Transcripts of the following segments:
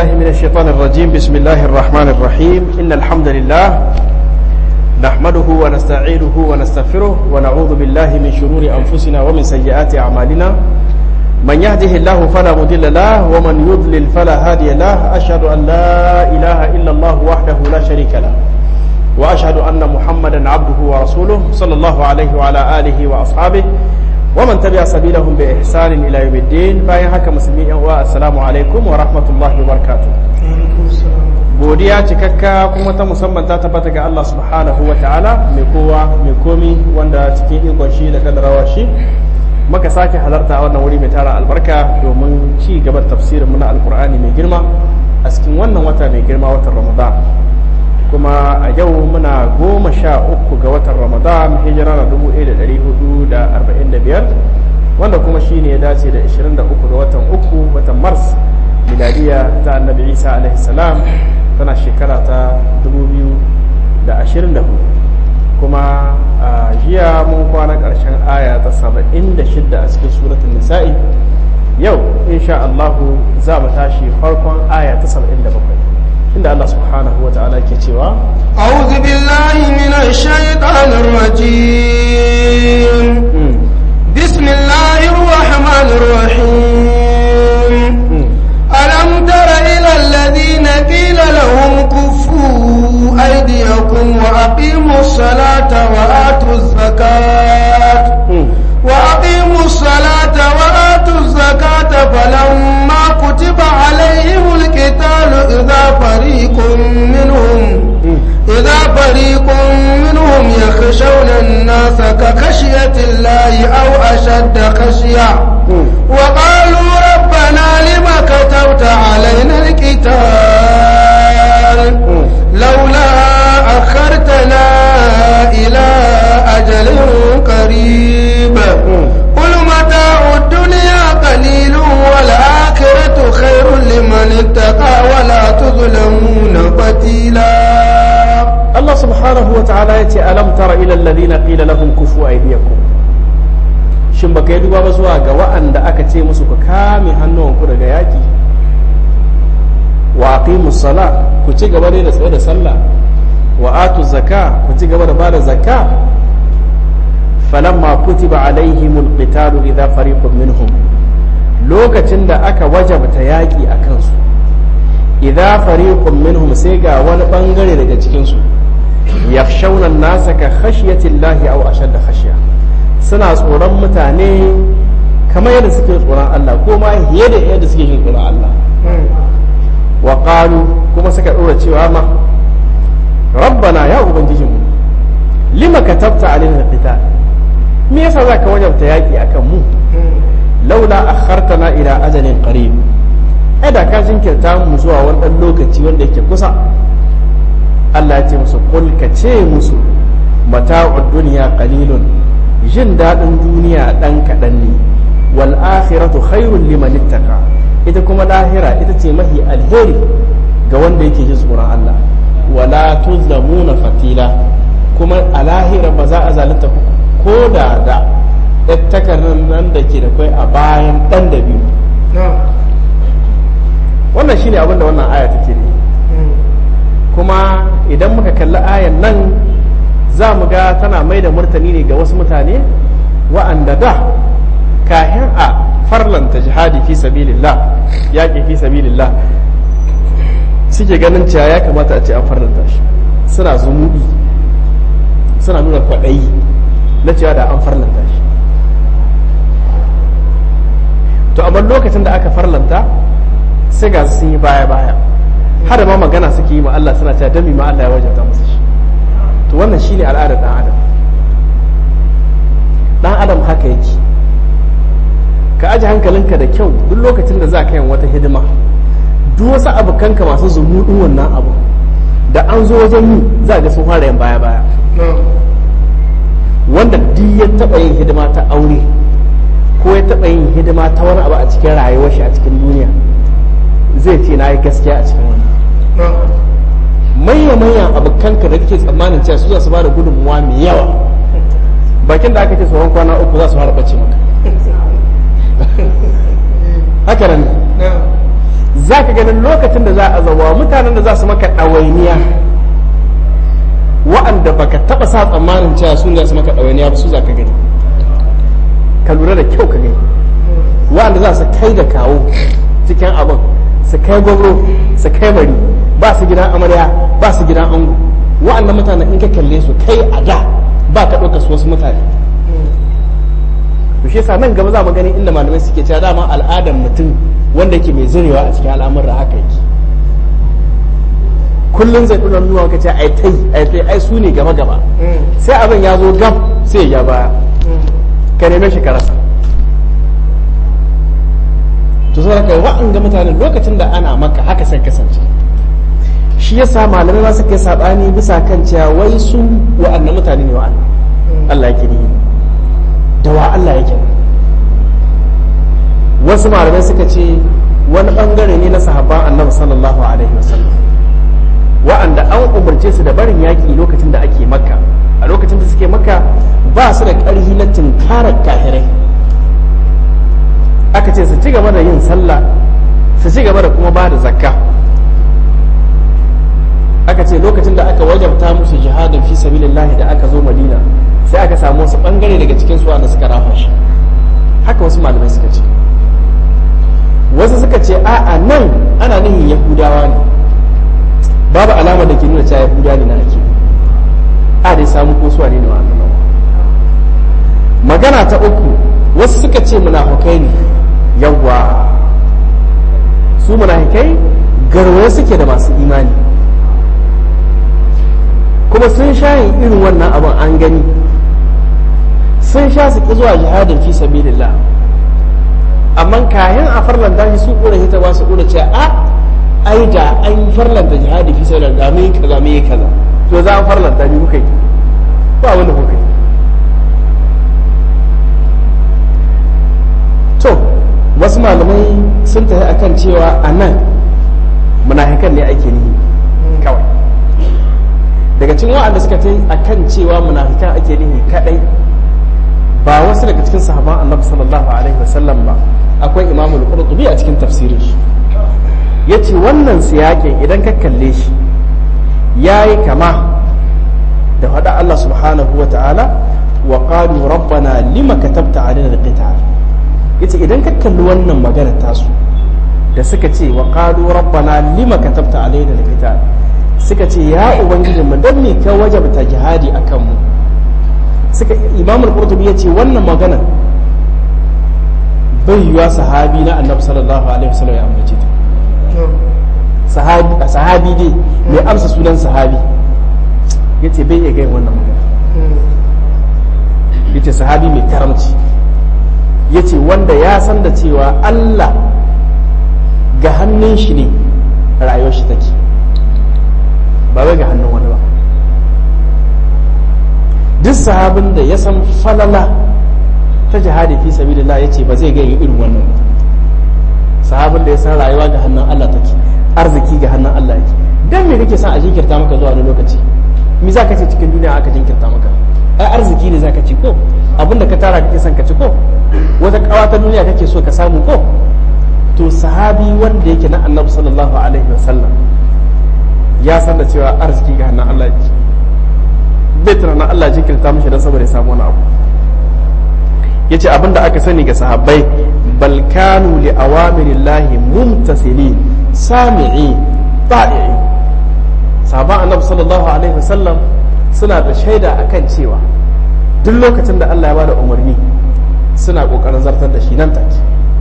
بالله من الشيطان الرجيم بسم الله الرحمن الرحيم إن الحمد لله نحمده ونستعينه ونستغفره ونعوذ بالله من شرور أنفسنا ومن سيئات أعمالنا من يهده الله فلا مضل له ومن يضلل فلا هادي له أشهد أن لا إله إلا الله وحده لا شريك له وأشهد أن محمدا عبده ورسوله صلى الله عليه وعلى آله وأصحابه ومن تبع سبيلهم بإحسان إلى يوم الدين باين haka musulmi yan uwa assalamu alaikum wa rahmatullahi wa barakatuh godiya cikakka kuma ta musamman ta tabbata ga Allah subhanahu wa ta'ala mai kowa mai komi wanda cikin ikon shi da kadarawa shi muka sake halarta a wannan wuri mai tara albarka domin ci gaba tafsirin muna alkur'ani mai girma a cikin wannan wata mai girma watan ramadan kuma a yau muna goma sha uku ga watan ramadan hijira na dubu ɗaya da ɗari hudu da arba'in da biyar wanda kuma shi ne ya dace da ashirin da uku ga watan uku watan mars miladiya ta annabi isa alaihi salam tana shekara ta dubu biyu da ashirin da hudu kuma a jiya mun kwana ƙarshen aya ta saba'in da shidda a cikin suratun nisa'i yau insha allahu za mu tashi farkon aya ta saba'in da bakwai inda Allah subhanahu wa ta'ala ke cewa أعوذ بالله من الشيطان الرجيم بسم الله الرحمن الرحيم ألم تر إلى الذين قيل لهم كفوا أيديكم وأقيموا الصلاة وآتوا الزكاة وأقيموا الصلاة وآتوا الزكاة فلما كتب عليهم القتال إذا فريق منهم إذا فريق منهم يخشون الناس كخشية الله أو أشد خشية وقالوا ربنا لم كتبت علينا القتال لولا أخرتنا إلى أجل قريب قل متاع الدنيا قليل والآخرة خير لمن اتقى ولا تظلمون فتيلا Allah subhanahu wa ta'ala ya ce alam tara ila alladhina qila lahum kufu aydiyakum shin baka yi duba ba zuwa ga wa'anda aka ce musu ku kame hannuwanku daga yaki wa aqimus sala ku ci gaba da tsaye da sallah wa atu zaka ku ci gaba da bada zakka falamma kutiba alaihimul qitalu idza fariqun minhum lokacin da aka wajabta yaki a kansu idza fariqun minhum sai ga wani bangare daga cikin su yakhshawna an-nasa ka khashyati llahi aw ashadda khashya suna tsoron mutane kamar yadda suke tsoron Allah ko ma fiye da yadda suke jin tsoron Allah wa qalu kuma suka dora cewa ma rabbana ya ubangijinmu lima katabta alaina alqital me yasa zaka wajabta yaki akan mu laula akhartana ila ajalin qarib ai da ka jinkirta mu zuwa wani dan lokaci wanda yake kusa Allah ya ce musu kul ka ce musu mata'ud dunya qalilun jin dadin duniya dan kadan ne wal akhiratu khairul liman ittaqa ita kuma lahira ita ce mahi alheri ga wanda yake jin tsoron Allah wala tuzlamuna fatila kuma a lahira ba za a zalunta ko da da takardar nan da ke da kai a bayan dan da biyu wannan shine abin da wannan aya take ne kuma idan muka kalli ayan nan za mu ga tana mai da martani ne ga wasu mutane wa'anda da kahin a farlanta jihadi fi sabilillah yaƙi fi sabilillah suke ganin cewa ya kamata a ce an farlanta shi suna zumuɗi suna nuna kwaɗayi na cewa da an farlanta shi to amma lokacin da aka farlanta sai ga sun yi baya-baya har da ma magana suke yi ma Allah suna cewa dami ma Allah ya wajabta musu shi to wannan shine al'adar dan adam dan adam haka yake ka aji hankalinka da kyau duk lokacin da za ka yin wata hidima duk wasu abokanka masu zumuɗin wannan abu da an zo wajen yi za ga sun fara yin baya-baya wanda duk ya taɓa yin hidima ta aure ko ya taɓa yin hidima ta wani abu a cikin rayuwar shi a cikin duniya zai ce na yi gaskiya a cikin wani manya-manyan abokanka da kake tsammanin cewa su za su bada gudunmuwa mai yawa bakin da aka ce tsoron kwana uku za su fara bacci maka haka nan za ka ganin lokacin da za a zawa mutanen da za su maka ɗawainiya wa'anda baka taɓa sa tsammanin cewa su ne za su maka ɗawainiya ba su za ka gani ka lura da kyau ka gani wa'anda za su kai da kawo cikin abin su kai gwamro su kai mari ba su gidan amarya ba su gidan ango wa'annan mutanen in ka kalle su kai a da ba ka ɗauka su wasu mutane to shi yasa nan gaba za mu gani inda malamai suke cewa dama al'adar mutum wanda yake mai zurewa a cikin al'amuran haka yake kullum zai ɗora nuna ka ce ai tai ai tai ai su ne gaba gaba sai abin ya zo gab sai ya baya ka neme shi ka rasa to sai ka wa'anga mutanen lokacin da ana maka haka sai kasance shi yasa malamai ma suka yi sabani bisa kan cewa wai su wa'annan mutane ne wa'annan Allah yake ni da wa Allah yake wasu malamai suka ce wani bangare ne na sahabban annabi sallallahu alaihi wasallam wa'anda an umarce su da barin yaƙi lokacin da ake makka a lokacin da suke makka ba su da ƙarfi na tunkarar kahirai aka ce su ci gaba da yin sallah su ci gaba da kuma ba da zakka aka ce lokacin da aka wajabta musu jihadin fi sabilillah da aka zo madina sai aka samu wasu bangare daga cikin su wanda suka rafa shi haka wasu malamai suka ce wasu suka ce a'a nan ana nihin yahudawa ne babu alama da ke nuna cewa yahuda ne na ake a dai samu ko suwa ne na wannan magana ta uku wasu suka ce munafukai ne yawwa su munafukai garwaye suke da masu imani kuma sun sha yin irin wannan abin an gani sun sha su ki zuwa jihadin fi sabilillah amma kayan a farlanta shi su kura hita ba su kura ce a ai da an farlanta jihadi fi sabilillah da mai kaza mai kaza to za a farlanta ni kuka yi ba wani kuka yi to wasu malamai sun tafi akan cewa a nan munafikan ne ake nihi kawai daga cikin wa'anda suka ta a kan cewa munafikan ake nihi kadai ba wasu daga cikin sahaban annabi sallallahu alaihi wasallam ba akwai imamul qurtubi a cikin tafsirin shi yace wannan siyakin idan ka kalle shi yayi kama da faɗa Allah subhanahu wa ta'ala wa qalu rabbana lima katabta alaina alqital yace idan ka kalli wannan magana tasu da suka ce wa qalu rabbana lima katabta alaina alqital suka ce ya ubangijin mu dan me ka wajabta jihadi akan mu suka imam al-qurtubi yace wannan magana bai yiwa sahabi na annabi sallallahu alaihi wasallam ya ambace ta sahabi sahabi dai mai amsa sunan sahabi yace bai iya gai wannan magana yace sahabi mai karamci yace wanda ya san da cewa Allah ga hannun shi ne rayuwar shi take ba wai ga hannun wani ba duk sahabin da ya san falala ta jihadi fi sabilillah yace ba zai gaya irin wannan sahabin da ya san rayuwa ga hannun Allah take arziki ga hannun Allah yake dan me kake son a jinkirta maka zuwa wani lokaci me za ka ce cikin duniya aka jinkirta maka ai arziki ne za ka ci ko abinda ka tara kake son ka ci ko wata kawa ta duniya kake so ka samu ko to sahabi wanda yake na annabi sallallahu alaihi wasallam ya san da cewa arziki ga hannun Allah yake bai tunanin Allah jinkirta mishi don saboda ya samu wani abu yace abinda aka sani ga sahabbai bal kanu li awamirillahi mumtasilin sami'i ta'i'i sahaban annabi sallallahu alaihi wasallam suna da shaida akan cewa duk lokacin da Allah ya bada umarni suna kokarin zartar da shi nan take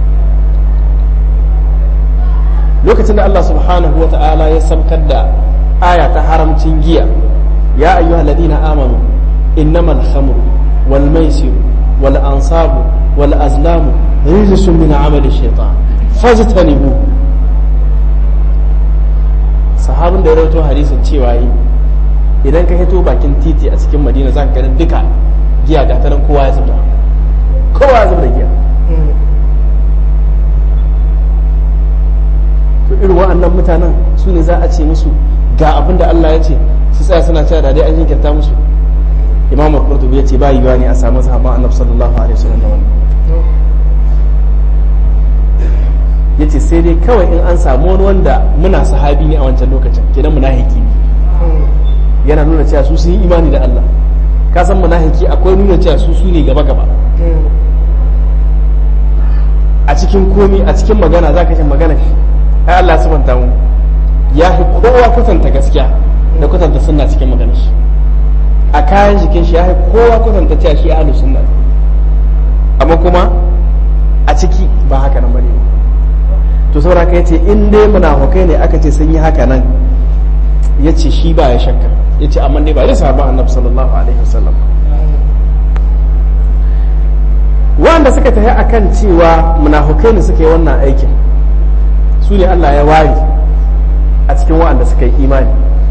lokacin da Allah subhanahu wa ta'ala ya samkar da aya ta haramcin giya ya ayyuhal ladina amanu innamal khamru wal maisir wal ansabu wal azlamu rijsun min amali shaytan fajtanibu sahabin da ya rawaito hadisin cewa yi idan ka hito bakin titi a cikin madina za ka ganin duka giya ga ta nan kowa ya zubda kowa ya zubda giya to irin wa'annan mutanen su ne za a ce musu ga abin da Allah ya ce su tsaya suna cewa da dai an jinkirta musu imam al-qurtubi ya ce ba yiwa ne a samu sahabban annabi sallallahu alaihi wasallam da wannan yace sai dai kawai in an samu wani wanda muna sahabi ne a wancan lokacin kenan munafiki ne yana nuna cewa su sun yi imani da Allah ka san munafiki akwai nuna cewa su su ne gaba gaba a cikin komi a cikin magana za ka ce magana ai Allah subhanahu mu ya fi kowa kwatanta gaskiya da kwatanta sunna cikin maganar shi a kayan jikin shi ya fi kowa kwatanta cewa shi ahlus sunna amma kuma a ciki ba haka nan bane to saboda ka yace in dai munafukai ne aka ce sun yi haka nan yace shi ba ya shakka yace amma dai ba zai sahaba annabi sallallahu alaihi wasallam wanda suka tafi akan cewa munafukai ne suka yi wannan aikin su ne Allah ya ware a cikin wa'anda suka yi imani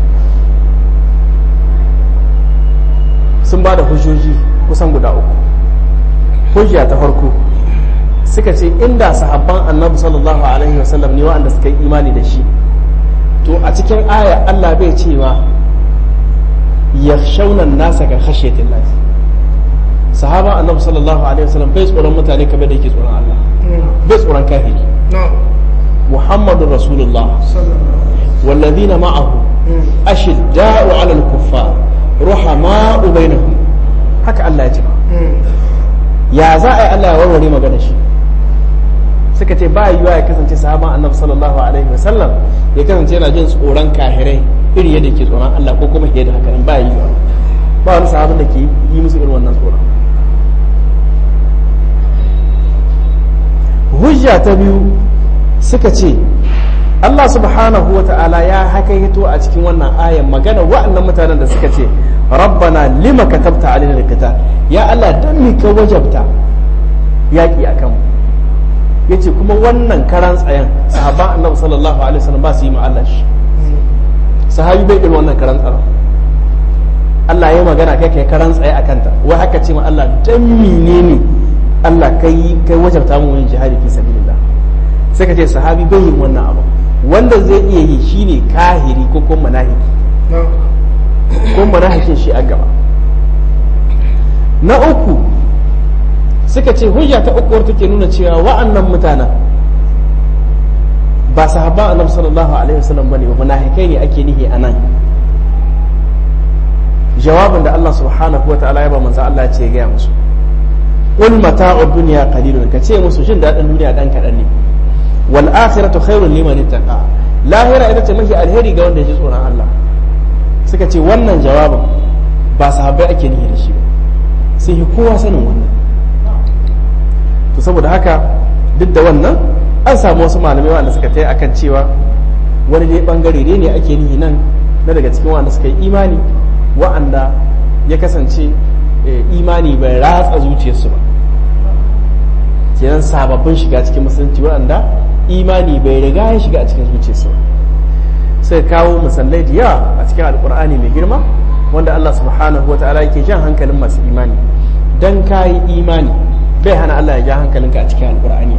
sun ba da hujjoji kusan guda uku hujja ta farko suka ce inda sahabban annabi sallallahu alaihi wasallam ne wa'anda suka yi imani da shi to a cikin aya Allah bai cewa yakhshawna nasa ka khashyatin lahi sahaba annabi sallallahu alaihi wasallam bai tsoron mutane kamar da yake tsoron Allah bai tsoron kafiri muhammadur rasulullah والذين معه أشداء على الكفار رحماء بينهم haka Allah ya ce ya za a yi Allah ya warware magana shi suka ce ba yiwuwa ya kasance sahaban annabi sallallahu alaihi wasallam ya kasance yana jin tsoron kahirai iri yadda ke tsoron Allah ko kuma yadda haka ba yiwuwa ba wani sahabin da ke yi musu irin wannan tsoron hujja ta biyu suka ce Allah subhanahu wa ta'ala ya hakaito a cikin wannan ayan magana wa'annan mutanen da suka ce rabbana lima katabta alaina alqital ya Allah dan mi ka wajabta yaki akan mu yace kuma wannan karan tsayan sahabban annabi sallallahu alaihi wasallam ba su yi ma Allah shi sahabi bai irin wannan karan tsaron Allah ya magana kai kai karan tsaye akan ta wai haka ce ma Allah dan menene Allah kai kai wajabta mu yin jihadi fi sabilillah sai ka ce sahabi bai yin wannan abu wanda zai iya yi shine kahiri ko kuma manahiki ko manahikin shi a gaba na uku suka ce hujja ta uku wadda take nuna cewa wa'annan mutanen ba sahabban annabi sallallahu alaihi wasallam bane ba munafikai ne ake nihi a nan jawabin da Allah subhanahu wa ta'ala ya ba manzo Allah ce ya gaya musu qul mata'ud dunya qalilun ka ce musu jin dadin duniya dan kadan ne wal akhiratu khairun liman ittaqa lahira ita ce mafi alheri ga wanda ya ji tsoron Allah suka ce wannan jawabin ba sahabbai ake nihi da shi ba sai yi kowa sanin wannan to saboda haka duk da wannan an samu wasu malamai wanda suka tai akan cewa wani dai bangare ne ake nihi nan na daga cikin wanda suka yi imani wa'anda ya kasance imani bai ratsa zuciyarsu ba kenan sababbin shiga cikin musulunci waɗanda imani bai riga ya shiga a cikin zuciyarsu ba sai kawo misalai da yawa a cikin alkur'ani mai girma wanda Allah subhanahu wa ta'ala yake jan hankalin masu imani dan kayi imani bai hana Allah ya ja hankalinka a cikin alkur'ani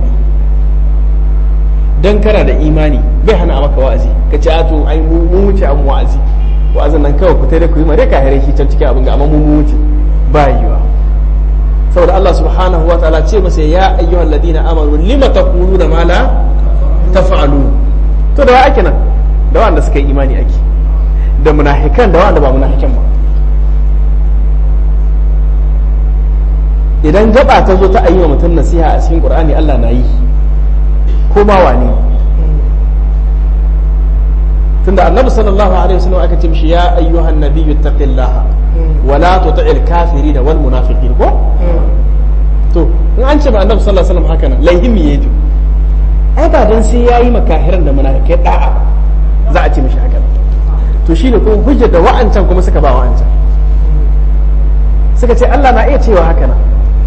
dan kana da imani bai hana maka wa'azi ka ce ato ai mu wuce an wa'azi wa'azin nan kawai ku da ku yi mare ka hare shi can cikin abin ga amma mu wuce ba yiwa saboda Allah subhanahu wa ta'ala ce masa ya ayyuhal ladina amanu lima taquluna ma la taf'alun to da ake nan da wanda suka yi imani ake da munafikan da wanda ba munafikan ba idan gaba ta zo ta ayyuka mutum nasiha a cikin qur'ani Allah na yi ko ma wane tunda annabi sallallahu alaihi wasallam aka ce mishi ya ayyuhan nabiyyu taqillaha wa la tuti'il kafirin wal munafiqin ko to in an ce ma annabi sallallahu alaihi wasallam haka nan laihimi yaji ai ba dan sai yayi makahiran da munafikai da'a za a ce mishi haka to shine kuma hujjar da wa'ancan kuma suka ba wa'ancan suka ce Allah na iya cewa haka nan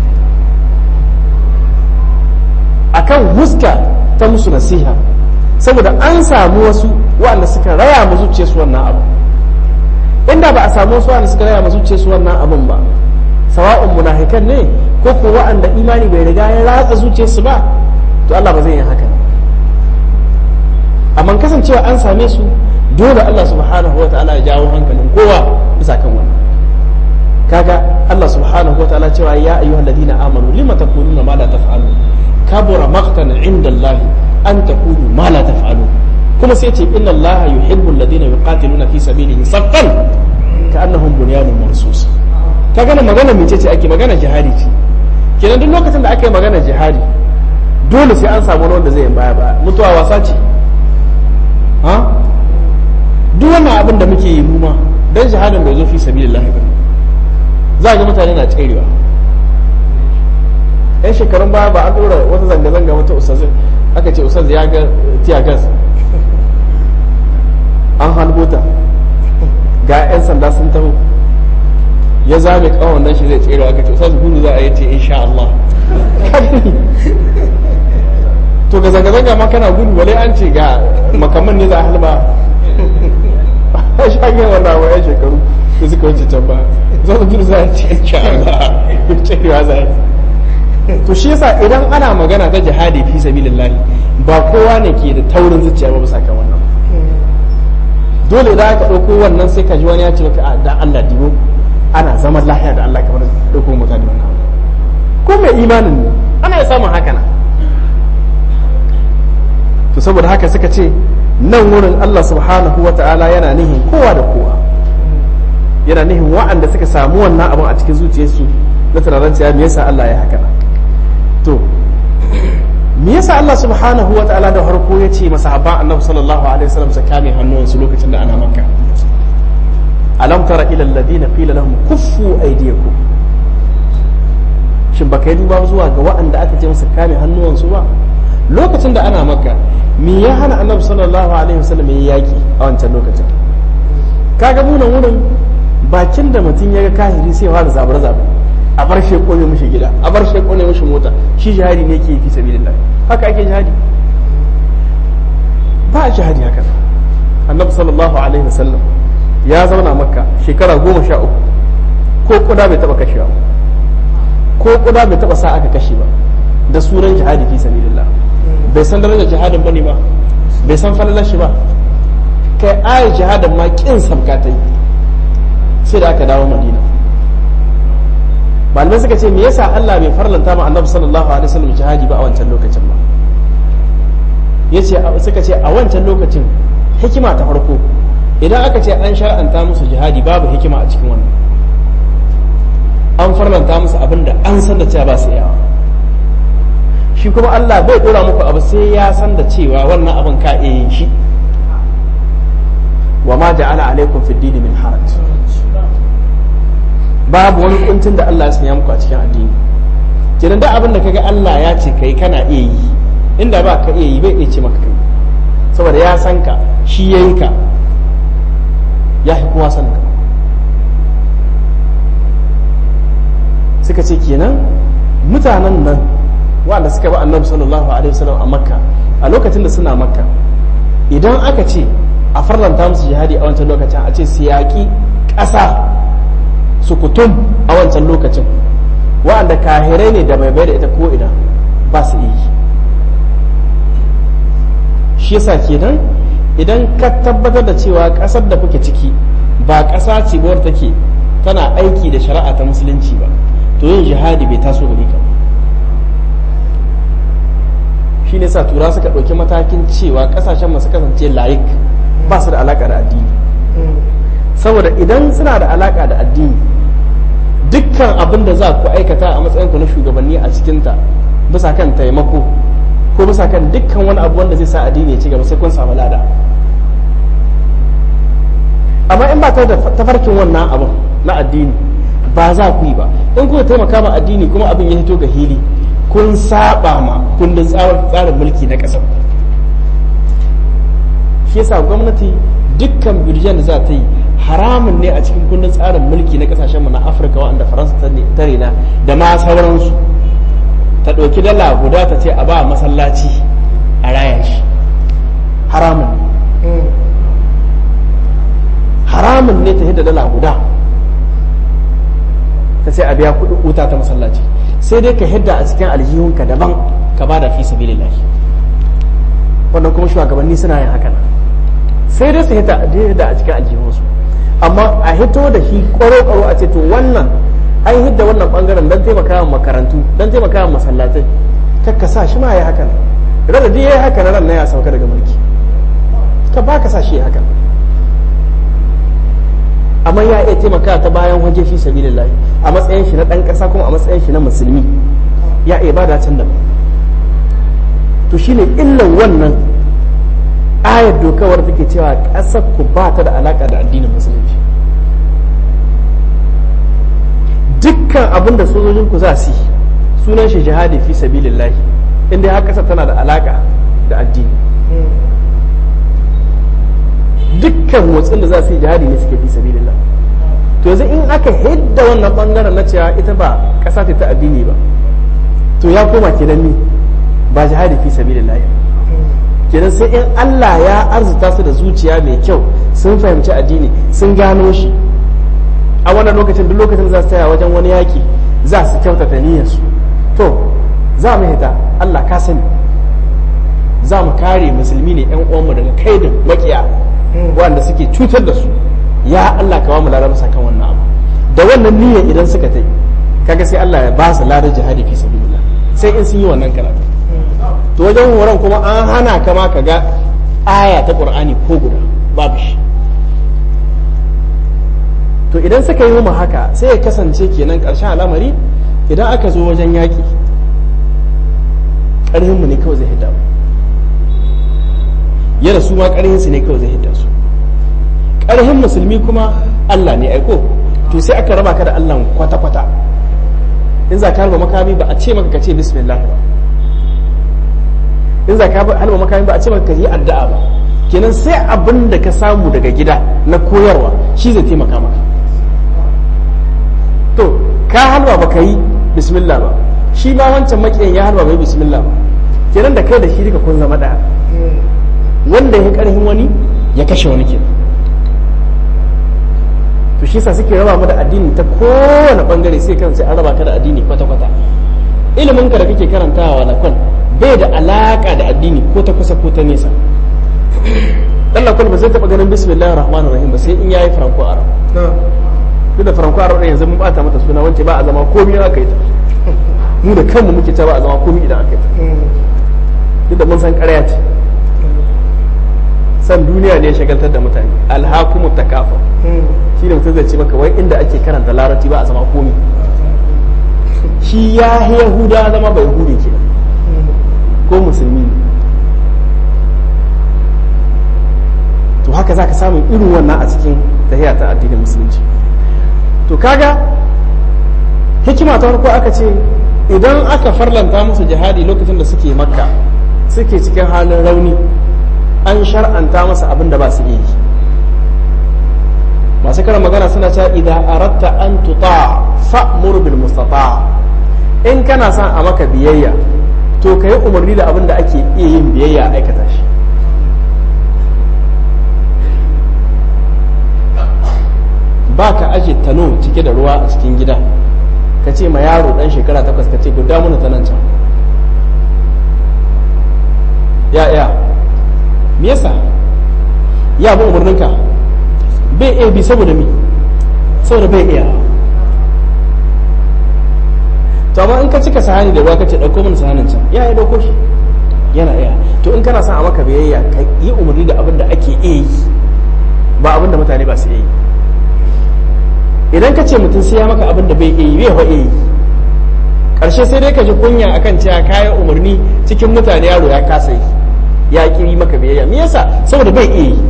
akan huska ta musu nasiha saboda an samu wasu waɗanda suka raya mu zuciya su wannan abu inda ba a samu wasu waɗanda suka raya mu zuciya su wannan abun ba sawa'un munafikan ne ko ko waɗanda imani bai riga ya ratsa zuciyar su ba to Allah ba zai yi haka amma kasancewa an same su dole Allah subhanahu wa ta'ala ya jawo hankalin kowa bisa kan wannan kaga Allah subhanahu wa ta'ala cewa ya ayyuhal ladina amanu lima taquluna ma la taf'alun kabura maqtan inda Allah an taqulu ma la taf'alu kuma sai ce inna Allah yuhibbu alladhina yuqatiluna fi sabilihi saffan ka'annahum bunyanun marsus ka gana magana mece ce ake magana jihadi ce kenan duk lokacin da aka yi magana jihadi dole sai an samu wanda zai yi baya baya mutuwa wasa ce ha duk wannan abin da muke yi mu ma dan jihadin bai zo fi sabilillah ba za ga mutane na tserewa yan shekarun baya ba an dora wata zanga-zanga wata ustaz aka ce ustaz ya ga tiya gas an halbota ga 'yan sanda sun taho ya zame kawon nan shi zai tsere aka ce ustaz gudu za a yi ce insha Allah to ga zanga-zanga ma kana gudu wale an ce ga makaman ne za a halba a shage wannan wa 'yan shekaru da suka wuce can ba za su gudu za a ce insha Allah cewa za a yi to shi yasa idan ana magana ta jihadi fi sabilillah ba kowa ne ke da taurin zuciya ba bisa kan wannan dole da aka ɗauko wannan sai ka ji wani ya ce maka da Allah dibo ana zaman lahiya da Allah kamar ɗauko mutane wannan ko mai imanin ne ana samun haka na to saboda haka suka ce nan wurin Allah subhanahu wa ta'ala yana nihin kowa da kowa yana nihin wa'anda suka samu wannan abin a cikin zuciyarsu na tunanin cewa me yasa Allah ya haka to me yasa Allah subhanahu wa ta'ala da harko ya ce masahaban annabi sallallahu alaihi wasallam su kame hannuwansu lokacin da ana makka alam tara ila alladhina qila lahum kuffu aydiyakum shin baka yi duba zuwa ga waɗanda aka ce musu kame hannuwansu ba lokacin da ana makka me ya hana annabi sallallahu alaihi wasallam ya yaki a wancan lokacin kaga munan wurin bakin da mutum ya ga kahiri sai fara zabar zabar a bar shi kone mishi gida a bar shi kone mishi mota shi jihadi ne ke fi sabilillah haka ake jihadi ba a jihadi haka annabi sallallahu alaihi wasallam ya zauna makka shekara goma sha uku ko kuda bai taba kashewa ko kuda bai taba sa aka kashe ba da sunan jihadi fi sabilillah bai san darajar jihadin bane ba bai san falalar shi ba kai ayar jihadin ma kin sabka ta yi sai da aka dawo madina malamai suka ce me yasa Allah bai farlanta ma annabi sallallahu alaihi wasallam jihadi ba a wancan lokacin ba yace suka ce a wancan lokacin hikima ta farko idan aka ce an shar'anta musu jihadi babu hikima a cikin wannan an farlanta musu abin da an san da cewa ba su yawa shi kuma Allah bai dora muku abu sai ya san da cewa wannan abin ka iya yin shi wa ma ja'ala alaikum fid dini min haraj babu wani kuncin da Allah ya sanya muku a cikin addini kenan da abin da kaga Allah ya ce kai kana iya yi inda ba ka iya yi bai iya ce maka kai saboda ya san ka shi ya yi ka ya fi kowa san ka suka ce kenan mutanen nan wanda suka ba annabi sallallahu alaihi wasallam a makka a lokacin da suna makka idan aka ce a farlanta musu jihadi a wancan lokacin a ce su yaƙi ƙasa sukutum a wancan lokacin wa'anda kahirai ne da bai bai da ita ko ina ba su yi shi yasa kenan idan ka tabbatar da cewa ƙasar da kuke ciki ba ƙasa ce ba take tana aiki da shari'a ta musulunci ba to yin jihadi bai taso gare ka shi ne sa tura suka ɗauki matakin cewa ƙasashen masu kasance layik ba su da alaƙa da addini saboda idan suna da alaƙa da addini dukkan abin da za ku aikata a matsayin ku na shugabanni a cikinta bisa kan taimako ko bisa kan dukkan wani abu wanda zai sa addini ya ci gaba sai kun samu lada amma in ba ta da tafarkin wannan abin na addini ba za ku yi ba in kuka taimaka ma addini kuma abin ya hito ga hili kun saba ma kundin tsarin mulki na ƙasar shi yasa gwamnati dukkan birjan da za ta yi haramun ne a cikin kundin tsarin mulki na kasashen mu na afirka wanda faransa ta rena da ma sauransu ta ɗauki dala guda ta ce a ba masallaci a raya shi haramun ne haramun ne ta hidda dala guda ta ce a biya kuɗin wuta ta masallaci sai dai ka hidda a cikin aljihunka daban ka ba da fi sabilillah wannan kuma shugabanni suna yin haka sai dai su hidda a cikin aljihunsu amma a hito da shi kwaro-kwaro a ce to wannan an hidda wannan bangaren don taimaka wa makarantu don taimaka wa masallatai kakka sa shi ma ya haka idan da yayi haka na ran na ya sauka daga mulki ka ba ka sa shi haka amma ya iya taimaka ta bayan waje fi sabilillahi a matsayin shi na dan kasa kuma a matsayin shi na musulmi ya iya bada can da to shine illan wannan ayar dokawar take cewa ƙasar ku ba ta da alaka da addinin musulunci dukkan abin da sojojin ku za su yi sunan shi jihadi fi sabilillahi inda har ƙasar tana da alaka da addini dukkan motsin da za su yi jihadi ne suke fi sabilillah to yanzu in aka hidda wannan bangaren na cewa ita ba ƙasa ce ta addini ba to ya koma kenan ni ba jihadi fi sabilillah kenan sai in Allah ya arzuta su da zuciya mai kyau sun fahimci addini sun gano shi a wannan lokacin duk lokacin za su taya wajen wani yaki za su kyautata niyyarsu to za mu hita Allah ka sani za mu kare musulmi ne yan uwanmu daga kaidin makiya wanda suke cutar da su ya Allah ka ba mu larar kan wannan abu da wannan niyyar idan suka tai kaga sai Allah ya ba su larar jihadi fi sabilillah sai in sun yi wannan karatu to wajen horon kuma an hana ka ma ka ga aya ta qur'ani ko guda babu shi to idan suka yi mu haka sai ya kasance kenan karshen al'amari idan aka zo wajen yaki ƙarhin mu ne kawai zai hidda mu yana su ma ƙarhin su ne kawai zai hidda su ƙarhin musulmi kuma Allah ne aiko to sai aka raba ka da Allah kwata-kwata in za ka harba makami ba a ce maka ka ce bismillah ba in za ka harba makami ba a ce maka ka yi addu'a ba kenan sai abin da ka samu daga gida na koyarwa shi zai taimaka maka to ka halwa ba ka yi bismillah ba shi ma wancan makiyan ya halwa bai bismillah ba kenan da kai da shi duka kun zama ɗaya wanda ya karhin wani ya kashe wani kenan to shi sa suke raba mu da addini ta kowane bangare sai kan sai an raba ka da addini kwata-kwata ilimin ka da kake karantawa na kwan bai da alaka da addini ko ta kusa ko ta nesa Allah kwal ba zai taba ganin bismillahir rahmanir rahim ba sai in yayi franco arab duk da franco arab ɗin yanzu mun bata mata suna wance ba a zama komai aka yi ta mu da kanmu muke ta ba a zama komai idan aka yi ta duk da mun san ƙarya ce san duniya ne ya shagaltar da mutane alhakumu takafa shi ne mutum zai ce maka wai inda ake karanta larabci ba a zama komi shi ya yahuda zama bai hude ke ko musulmi ne to haka za ka samu irin wannan a cikin tahiya ta addinin musulunci to kaga hikima ta farko aka ce idan aka farlanta musu jihadi lokacin da suke makka suke cikin halin rauni an shar'anta masa abin da ba su iya yi masu karan magana suna cewa idan aratta an tuta fa'mur bil mustata in kana son a maka biyayya to ka yi umarni da abin da ake iya yin biyayya a aikata shi ba ka aje tano cike da ruwa a cikin gida ka ce ma yaro dan shekara takwas ka ce guda mana ta nan can ya ya me yasa ya bi umarninka bai iya bi saboda mi saboda bai iya to amma in ka cika sahani da ruwa ka ce ɗauko mana sahanin can ya ya ɗauko shi yana iya to in kana son a maka biyayya ka yi umarni da abin da ake iya yi ba abin da mutane ba su iya yi idan ka ce mutum sai ya maka abin da bai iya yi bai wa iya yi ƙarshe sai dai ka ji kunya akan cewa kayan umarni cikin mutane yaro ya kasa yi ya kiri maka biyayya me yasa saboda bai iya yi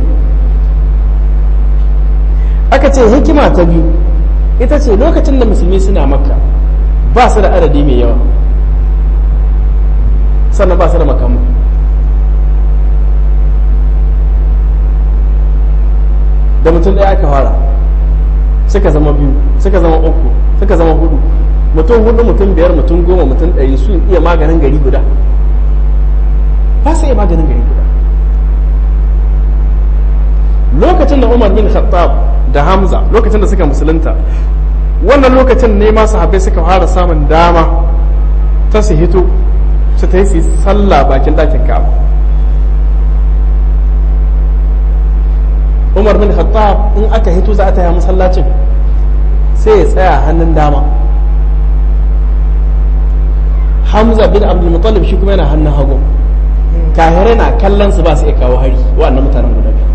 aka ce hikima ta biyu ita ce lokacin da musulmi suna makka ba su da adadi mai yawa sannan ba su da makamu da mutum ɗaya aka fara suka zama biyu suka zama uku suka zama hudu mutum hudu mutum biyar mutum goma mutum ɗari su iya maganin gari guda ba su iya maganin gari guda lokacin da umar bin khattab da hamza lokacin da suka musulunta wannan lokacin ne ma sahabbai suka fara samun dama ta su hito su ta yi su sallah bakin ɗakin ka'aba umar bin khattab in aka hito za a taya masallacin sai ya tsaya hannun dama hamza bin abdul muttalib shi kuma yana hannun hagu kahirai na kallon su ba su iya kawo hari wa'annan mutanen guda biyu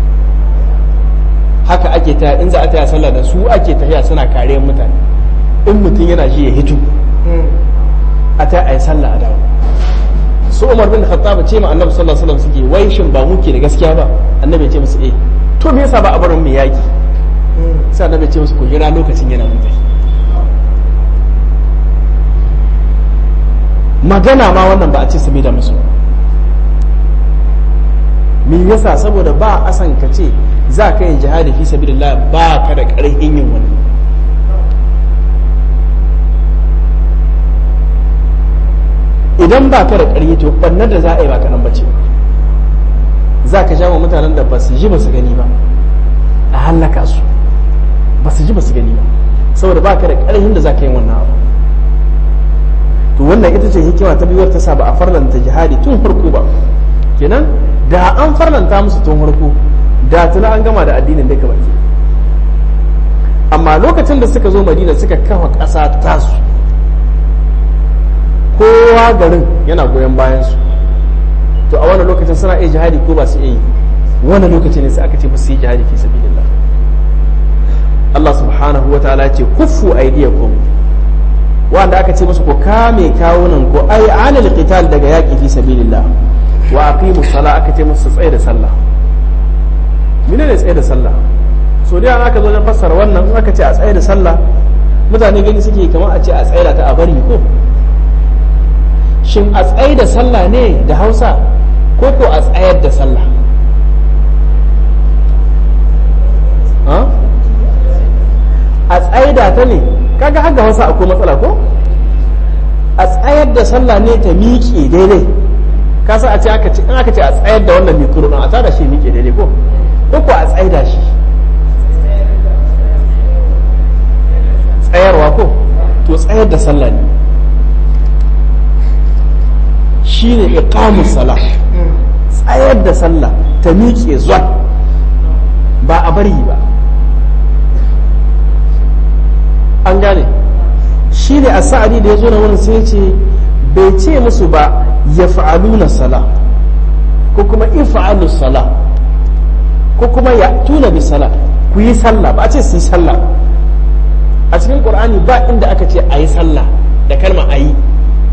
haka ake ta in za a taya sallah da su ake tafiya suna kariyar mutane in mutum yana ji ya hito a ta ayi sallah a dawo su umar bin khattab ce ma annabi sallallahu alaihi wasallam suke wai shin ba muke da gaskiya ba annabi ya ce musu eh to me yasa ba a barin mu yaki sai annabi ya ce musu ku jira lokacin yana mun tafi magana ma wannan ba a ce su da musu me yasa saboda ba a san ka ce za ka yin jihadi fi sabilillah ba ka da ƙarfin yin wani idan ba ka da ƙarfi to ɓannar da za a yi ba kaɗan bace za ka sha wa mutanen da ba su ji ba su gani ba a hallaka su ba su ji ba su gani ba saboda ba ka da ƙarfin da za ka yi wannan abu to wannan ita ce hikima ta biyuwar ta sa ba a farlanta jihadi tun farko ba kenan da an farlanta musu tun farko da tuna an gama da addinin duka baki amma lokacin da suka zo madina suka kafa ƙasa tasu kowa garin yana goyon bayansu to a wannan lokacin suna iya jihadi ko ba su iya yi wannan lokacin ne sai aka ce ba su yi jihadi fi sabilillah Allah subhanahu wa ta'ala ce kuffu aydiyakum wanda aka ce musu ku kame kawunan ku ai anil qital daga yaki fi sabilillah wa aqimu sala aka ce musu tsaye da sallah mene ne tsaye da sallah so da aka zo wajen fassara wannan in aka ce a tsaye da sallah mutane gani suke kamar a ce a tsaye da ta a bari ko shin a tsaye da sallah ne da hausa ko ko a tsayar da sallah a tsaida ta ne kaga haka hausa akwai matsala ko a tsayar da sallah ne ta miƙe daidai kasa a ce aka ce in aka ce a tsayar da wannan mikro a tada shi miƙe daidai ko ko ko a tsaida shi tsayarwa ko to tsayar da sallah ne shine iqamus salah tsayar da sallah ta miƙe zuwa ba a bari ba an gane shi ne a sa'adi da ya zo na wurin sai ce bai ce musu ba ya fa'aluna sala ko kuma in fa'alu sala ko kuma ya tuna bi sala ku yi sallah ba a ce su yi sallah a cikin qur'ani ba inda aka ce a yi sallah da kalma a yi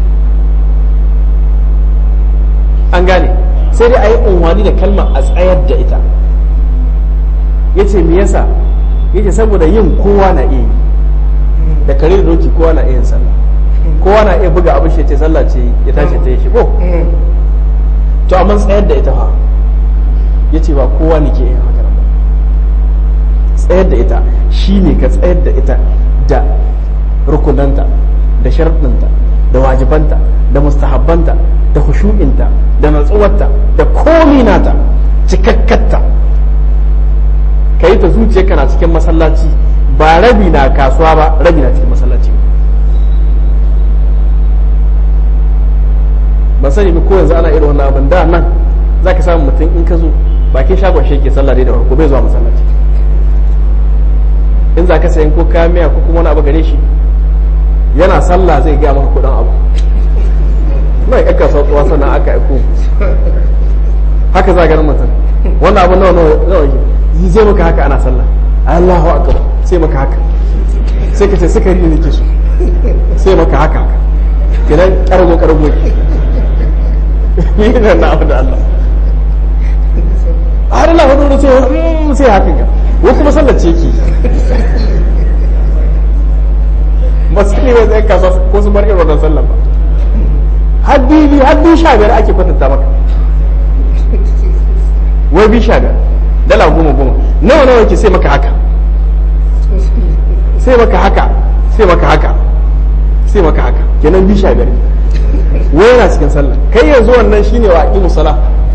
an gane sai dai a yi unwani da kalma a tsayar da ita ya ce me yasa ya ce saboda yin kowa na iya yi da kare da doki kowa na iya sallah kowa na iya buga abin shi ce sallah ce ya tashi ta yi shi ko to amma tsayar da ita fa ya ce ba kowa ne ke yin haka ba tsayar da ita shi ne ka tsayar da ita da rukunanta da sharɗinta da wajibanta da mustahabbanta da hushu'inta da natsuwarta da komi nata cikakkatta ka yi ta zuciya kana cikin masallaci ba rabi na kasuwa ba rabi na cikin masallaci ban sani ba ko yanzu ana irin wannan abin da nan za ka samu mutum in ka zo bakin shagon shi ke sallah dai da farko bai zuwa masallaci in za ka sayan ko kayan miya ko kuma wani abu gare shi yana sallah zai gaya maka kudin abu mai aka sauƙuwa sannan aka aiko haka za ganin mutum wannan abu nawa nawa yi zai maka haka ana sallah Allahu akbar sai maka haka sai ka ce sukari ne ke so sai maka haka idan karamo karamo ki ni ne na abu da Allah har Allah hudu sai sai haka ga ko kuma sallar ce ki ba su ne zai kasa ko su bar irin wannan sallar ba haddi bi haddi sha biyar ake kwatanta maka wai bi sha biyar dala goma goma nawa nawa ke sai maka haka sai maka haka sai maka haka sai maka haka kenan bi sha biyar wai yana cikin sallah kai yanzu wannan shine wa aqimu sala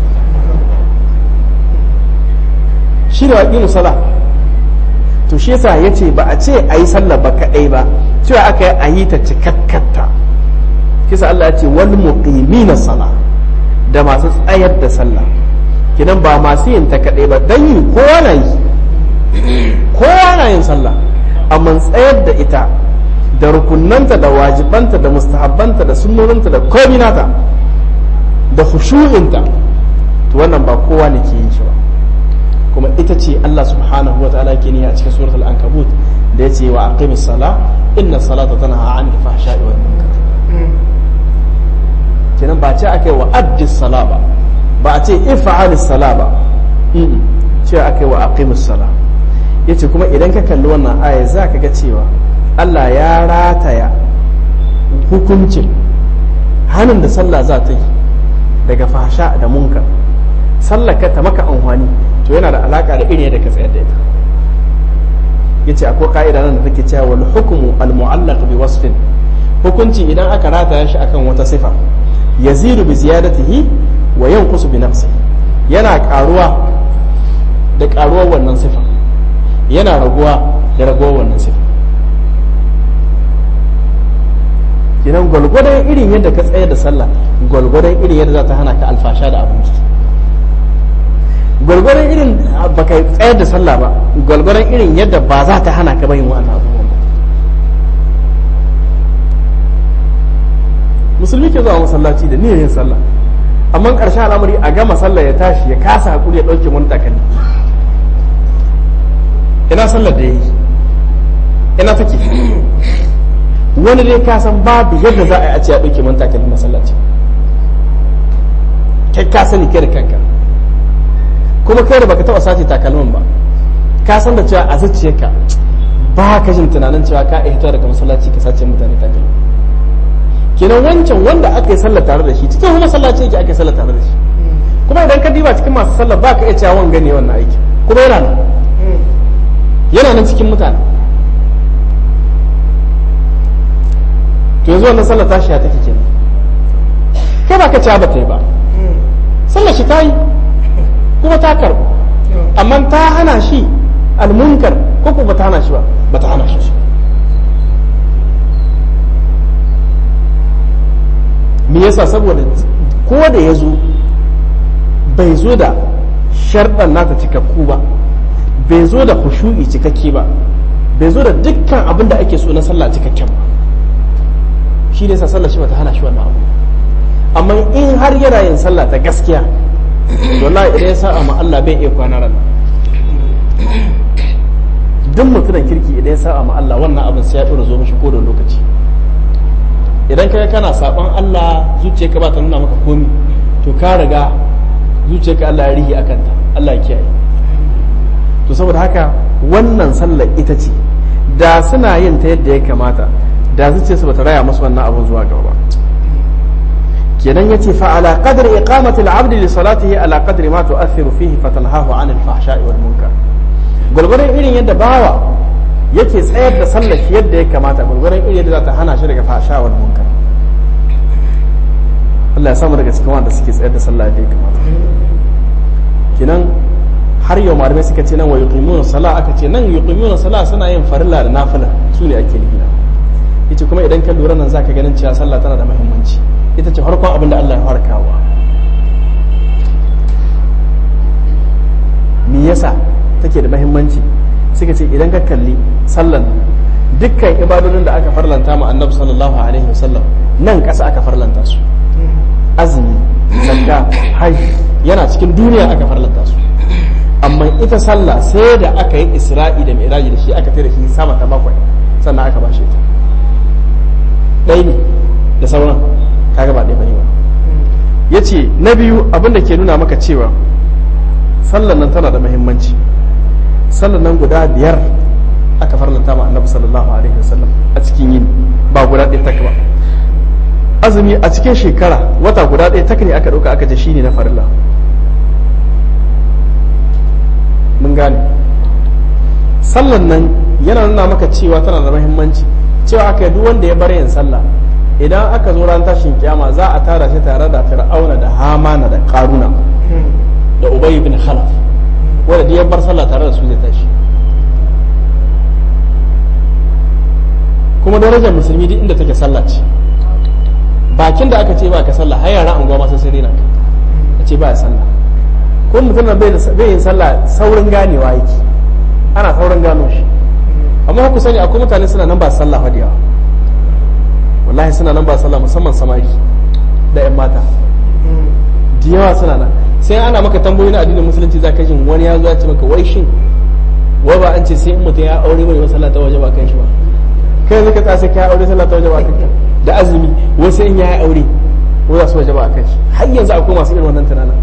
shine wa aqimu sala to shi yasa yace ba a ce ayi sallah ba kadai ba cewa aka yi ayi ta cikakkatta kisa Allah ya ce wal muqimina sala da masu tsayar da sallah kidan ba masu yin ta kaɗai ba don yi kowa na yi kowa na yin sallah amma tsayar da ita da rukunanta da wajibanta da mustahabbanta da sunnoninta da komi nata da khushu'inta to wannan ba kowa ne ke yin shi ba kuma ita ce Allah subhanahu wa ta'ala ke niyya a cikin suratul ankabut da ya ce wa aqimis sala inna salata tanha 'anil fahsha'i wal munkar kenan ba ce akai wa addis sala ba ba a ce if'alis sala ba ce akai wa aqimis sala yace kuma idan ka kalli wannan aya zaka ga cewa Allah ya rataya hukuncin hannun da sallah za ta yi daga fahsha da munkar sallar ka ta maka amfani to yana da alaka da irin yadda ka tsayar da ita yace akwai ka'ida nan da take cewa wal hukmu al mu'allaq bi wasfin hukunci idan aka rataya shi akan wata sifa yazidu bi ziyadatihi wa yanqusu bi nafsi yana karuwa da karuwar wannan sifa yana raguwa da raguwar wannan sifa kinan gwalgwadon irin yadda ka tsayar da sallah gwalgwadon irin yadda za ta hana ka alfasha da abinci gwalgwadon irin ba ka tsayar da sallah ba gwalgwadon irin yadda ba za ta hana ka bayin wa'annan abubuwan ba musulmi ke zuwa masallaci da niyyar yin sallah amma ƙarshen al'amari a gama sallah ya tashi ya kasa hakuri ya ɗauke wani takalmi ina sallar da ya yi ina take wani dai ka san babu yadda za a yi a ce ya ɗauke wani takalmi masallaci kai ka sani kai da kanka kuma kai da baka taɓa sace takalmin ba ka san da cewa a zuciyarka ba ka jin tunanin cewa ka iya hito daga masallaci ka sace mutane takalmi kenan wancan wanda aka yi sallah tare da shi cikin kuma masallaci yake aka yi sallah tare da shi kuma idan ka diba cikin masu sallah ba ka iya cewa wanga ne wannan aiki kuma yana nan yana nan cikin mutane to yanzu wannan sallah tashi ya take kenan kai ba ka cewa ba ta yi ba sallah shi ta yi kuma ta karbu amma ta hana shi almunkar ko ko ba ta hana shi ba ba ta hana shi me yasa saboda ko da ya zo bai zo da sharɗan nata cikakku ba bai zo da khushu'i cikakke ba bai zo da dukkan abin da ake so na sallah cikakken ba shi ne sa sallah shi bata hana shi wannan abu amma in har yana yin sallah ta gaskiya wallahi idan ya sa'a ma Allah bai iya kwana ran duk mutumin kirki idan ya sa'a ma Allah wannan abin sai ya dora zo mishi ko da lokaci idan kai kana saban Allah zuciyarka ba ta nuna maka komi to ka riga zuciyarka Allah ya rihi akan ta Allah ya kiyaye to saboda haka wannan sallar ita ce da suna yin ta yadda ya kamata da zuciyarsu bata raya musu wannan abun zuwa gaba kenan yace fa ala qadri iqamati al-abd li salatihi ala qadri ma tu'athiru fihi fatanhahu 'an al-fahsha'i wal munkar gurgurun irin yadda bawa yake tsayar da sallar shi yadda ya kamata gurgurun irin yadda za ta hana shi daga fahsha wal munkar Allah ya samu daga cikin wanda suke tsayar da sallah yadda ya kamata kenan har yau malamai suka ce nan wa yuqimuna sala aka ce nan yuqimuna sala suna yin farilla da nafila su ne ake nufi yace kuma idan ka lura nan zaka ganin cewa sallah tana da muhimmanci ita ce farkon abin da Allah ya fara kawo me yasa take da muhimmanci suka ce idan ka kalli sallan dukkan ibadodin da aka farlanta ma annabi sallallahu alaihi wasallam nan ƙasa aka farlanta su azumi zakka hajji yana cikin duniya aka farlanta su amma ita sallah sai da aka yi isra'i da mi'raji da shi aka tare shi sama ta bakwai sannan aka bashi ita ɗaya ne da sauran kaga ba ɗaya bane ba yace na biyu abin da ke nuna maka cewa sallan nan tana da muhimmanci sallan nan guda biyar aka farlanta ma annabi sallallahu alaihi wasallam a cikin yin ba guda ɗaya tak ba azumi a cikin shekara wata guda ɗaya tak ne aka ɗauka aka ce shine na farilla mun gane sallan nan yana nuna maka cewa tana da muhimmanci cewa aka duk wanda ya bar yin sallah idan aka zo ran tashin kiyama za a tara shi tare da fir'auna da hamana da karuna da ubay ibn khalaf wanda da ya bar sallah tare da su zai tashi kuma darajar musulmi duk inda take sallah ce bakin da aka ce ba ka sallah har yara anguwa ma sai sai rena a ce ba ya sallah ko mutum bai yin sallah saurin ganewa yake ana saurin gano shi amma ku sani akwai mutane suna nan ba sallah fa yawa wallahi suna nan ba sallah musamman samari da yan mata da yawa suna nan sai ana maka tambayoyi na addinin musulunci za ka jin wani ya zo ya ce maka wai shin wai ba an ce sai in mutum ya aure mai masallah ta waje ba kan shi ba kai zai ka tsaya sai ka ya aure sallah ta waje ba kan ka da azumi wai sai in ya yi aure wai za su waje ba a kan shi har yanzu akwai masu irin wannan tunanin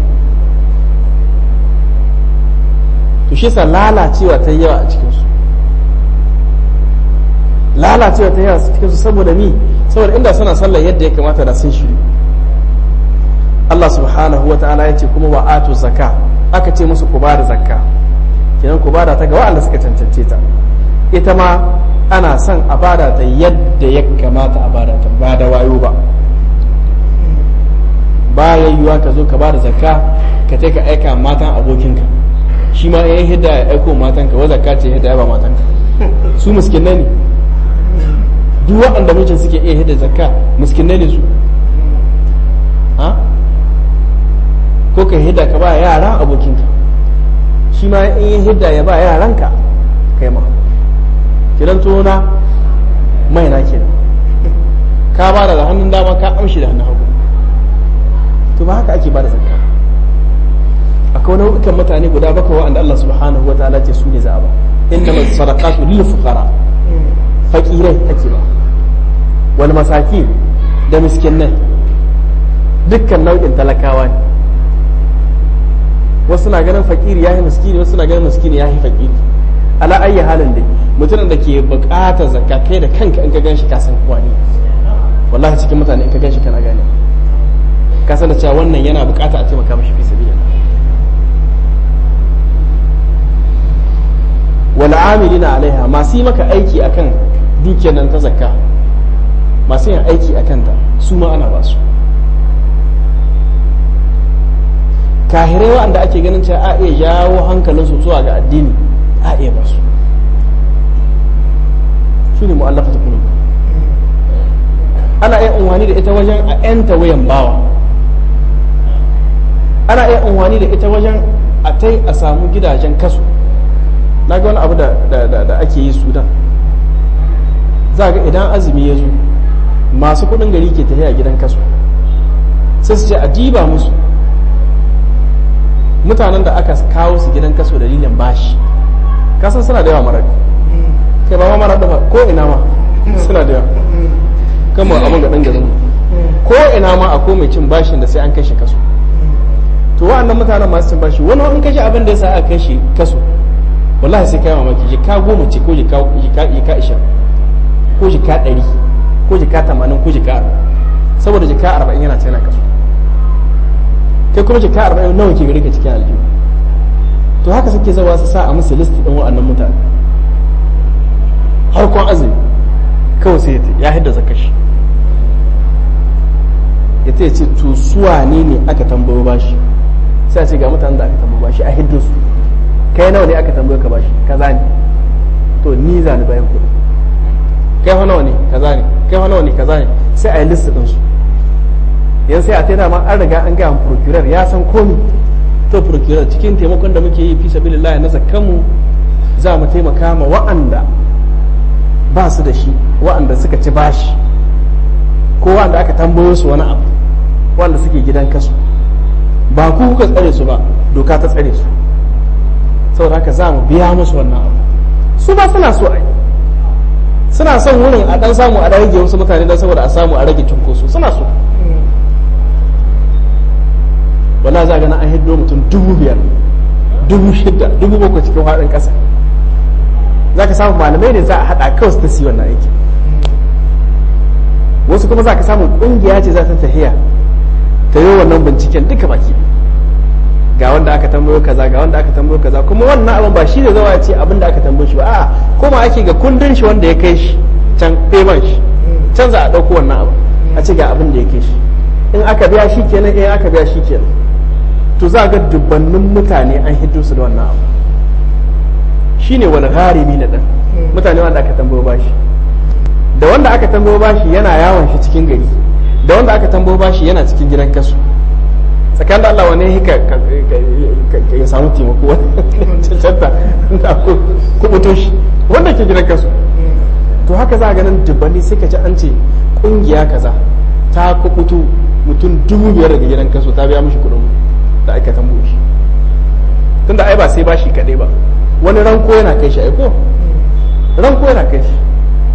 to shi yasa lalacewa ta yawa a cikin su lalacewa ta yawa a cikin su saboda ni saboda inda suna sallar yadda ya kamata da sun shiru Allah subhanahu wa ta'ala ya ce kuma wa atu zakka aka ce musu ku bada zakka kenan ku bada ta ga wa'anda suka cancance ta ita ma ana son a bada ta yadda ya kamata a bada ta ba da wayo ba ba yayyuwa ka zo ka bada zakka ka ka aika matan abokinka shi ma ya hidda ya aiko matanka wa zakka ce hidda ya ba matanka su miskinai ne duk waɗanda mijin suke iya hidda zakka miskinai ne su ha ko ka hidda ka ba yaran abokinka shi ma in yi hidda ya ba yaranka kai ma kiran tona mai na kenan ka ba da hannun dama ka amshi da hannun hagu to ba haka ake ba da zakka akwai nau'ikan mutane guda bakwai wa'anda Allah subhanahu wa ta'ala ce su ne za a ba inna sadaqatu lil fuqara fakirai ake ba wal masakin da miskinai dukkan nau'in talakawa ne wasu na ganin fakiri yayi miskini wasu na ganin miskini yayi fakiri ala ayyi halin dai mutumin da ke bukatar zakka kai da kanka in ka ganshi ka san wani wallahi cikin mutane in ka ganshi kana gane ka san da cewa wannan yana bukata a taimaka mashi fi sabilillah wal amilina alaiha masu yi maka aiki akan dukiyar nan ta zakka masu yin aiki akan ta su ma ana ba su kahirai waɗanda ake ganin cewa a iya jawo hankalinsu zuwa ga addini a iya ba su su ne mu'allafa ta kulubu ana iya unwani da ita wajen a 'yanta wayan bawa ana iya unwani da ita wajen a tai a samu gidajen kasu na ga wani abu da ake yi sudan za ga idan azumi ya zo masu kudin gari ke tafiya gidan kasu sai su ce a diba musu mutanen da aka kawo su gidan kaso dalilin bashi kasan suna da yawa marar kai ba ma marar da ko ina ma suna da yawa kama abin ga garin ko ina ma a mai cin bashin da sai an kashe kaso to wa'annan mutanen masu cin bashi wani in kashe abin da ya sa aka kashe kaso wallahi sai kai mamaki jika goma ce ko jika jika ishirin ko jika ɗari ko jika tamanin ko jika arba'in saboda jika arba'in yana tana kaso kai kuma jika arba'in nawa ke gare ka cikin aljihu to haka suke zawa su sa a musu listi ɗin wa'annan mutane har kwan azumi kawai sai ya hidda zakashi ya ta ce to suwa ne ne aka tambayo bashi sai a ce ga mutanen da aka tambayo bashi a hiddo su kai nawa ne aka tambayo ka bashi kaza ne to ni za ni bayan kuɗi kai fa nawa ne kaza ne kai fa nawa ne kaza ne sai a yi list ɗin su yan sai a taida ma an riga an gaya procurer ya san komi to procurer cikin taimakon da muke yi fi sabilillah na zakkanmu za mu taimaka ma wa'anda ba su da shi wa'anda suka ci bashi ko wa'anda aka tambayo su wani abu wa'anda suke gidan kasu ba ku kuka tsare su ba doka ta tsare su saboda haka za mu biya musu wannan abu su ba suna so a yi suna son wurin a dan samu a rage wasu mutane don saboda a samu a rage cunkoso suna so wala za ga na an hiddo mutum dubu biyar dubu shida dubu bakwai cikin haɗin ƙasa za ka samu malamai ne za a haɗa kawai su ta siyi wannan aiki wasu kuma za ka samu ƙungiya ce za ta tafiya ta yi wannan binciken duka baki ga wanda aka tambayo kaza ga wanda aka tambayo kaza kuma wannan abin ba shi ne zawa ce abin da aka tambayo shi ba a'a kuma ake ga kundin shi wanda ya kai shi can payment shi can za a ɗauko wannan abu a ce ga abin da ya kai shi in aka biya shi kenan in aka biya shi kenan to za ga dubbannin mutane an hiddo su da wannan abu shine wal gharimi na dan mutane wanda aka tambayo bashi da wanda aka tambayo bashi yana yawon shi cikin gari da wanda aka tambayo bashi yana cikin gidan kasu tsakanin da Allah wane hika ya samu taimako cancanta da kubuto shi wanda ke gidan kasu to haka za a ganin dubbanni sai ka ci an ce kungiya kaza ta kubuto mutum dubu biyar daga gidan kaso ta biya mishi kuɗin da aka tambo shi tunda ai ba sai bashi kaɗai ba wani ranko yana kai shi aiko ranko yana kai shi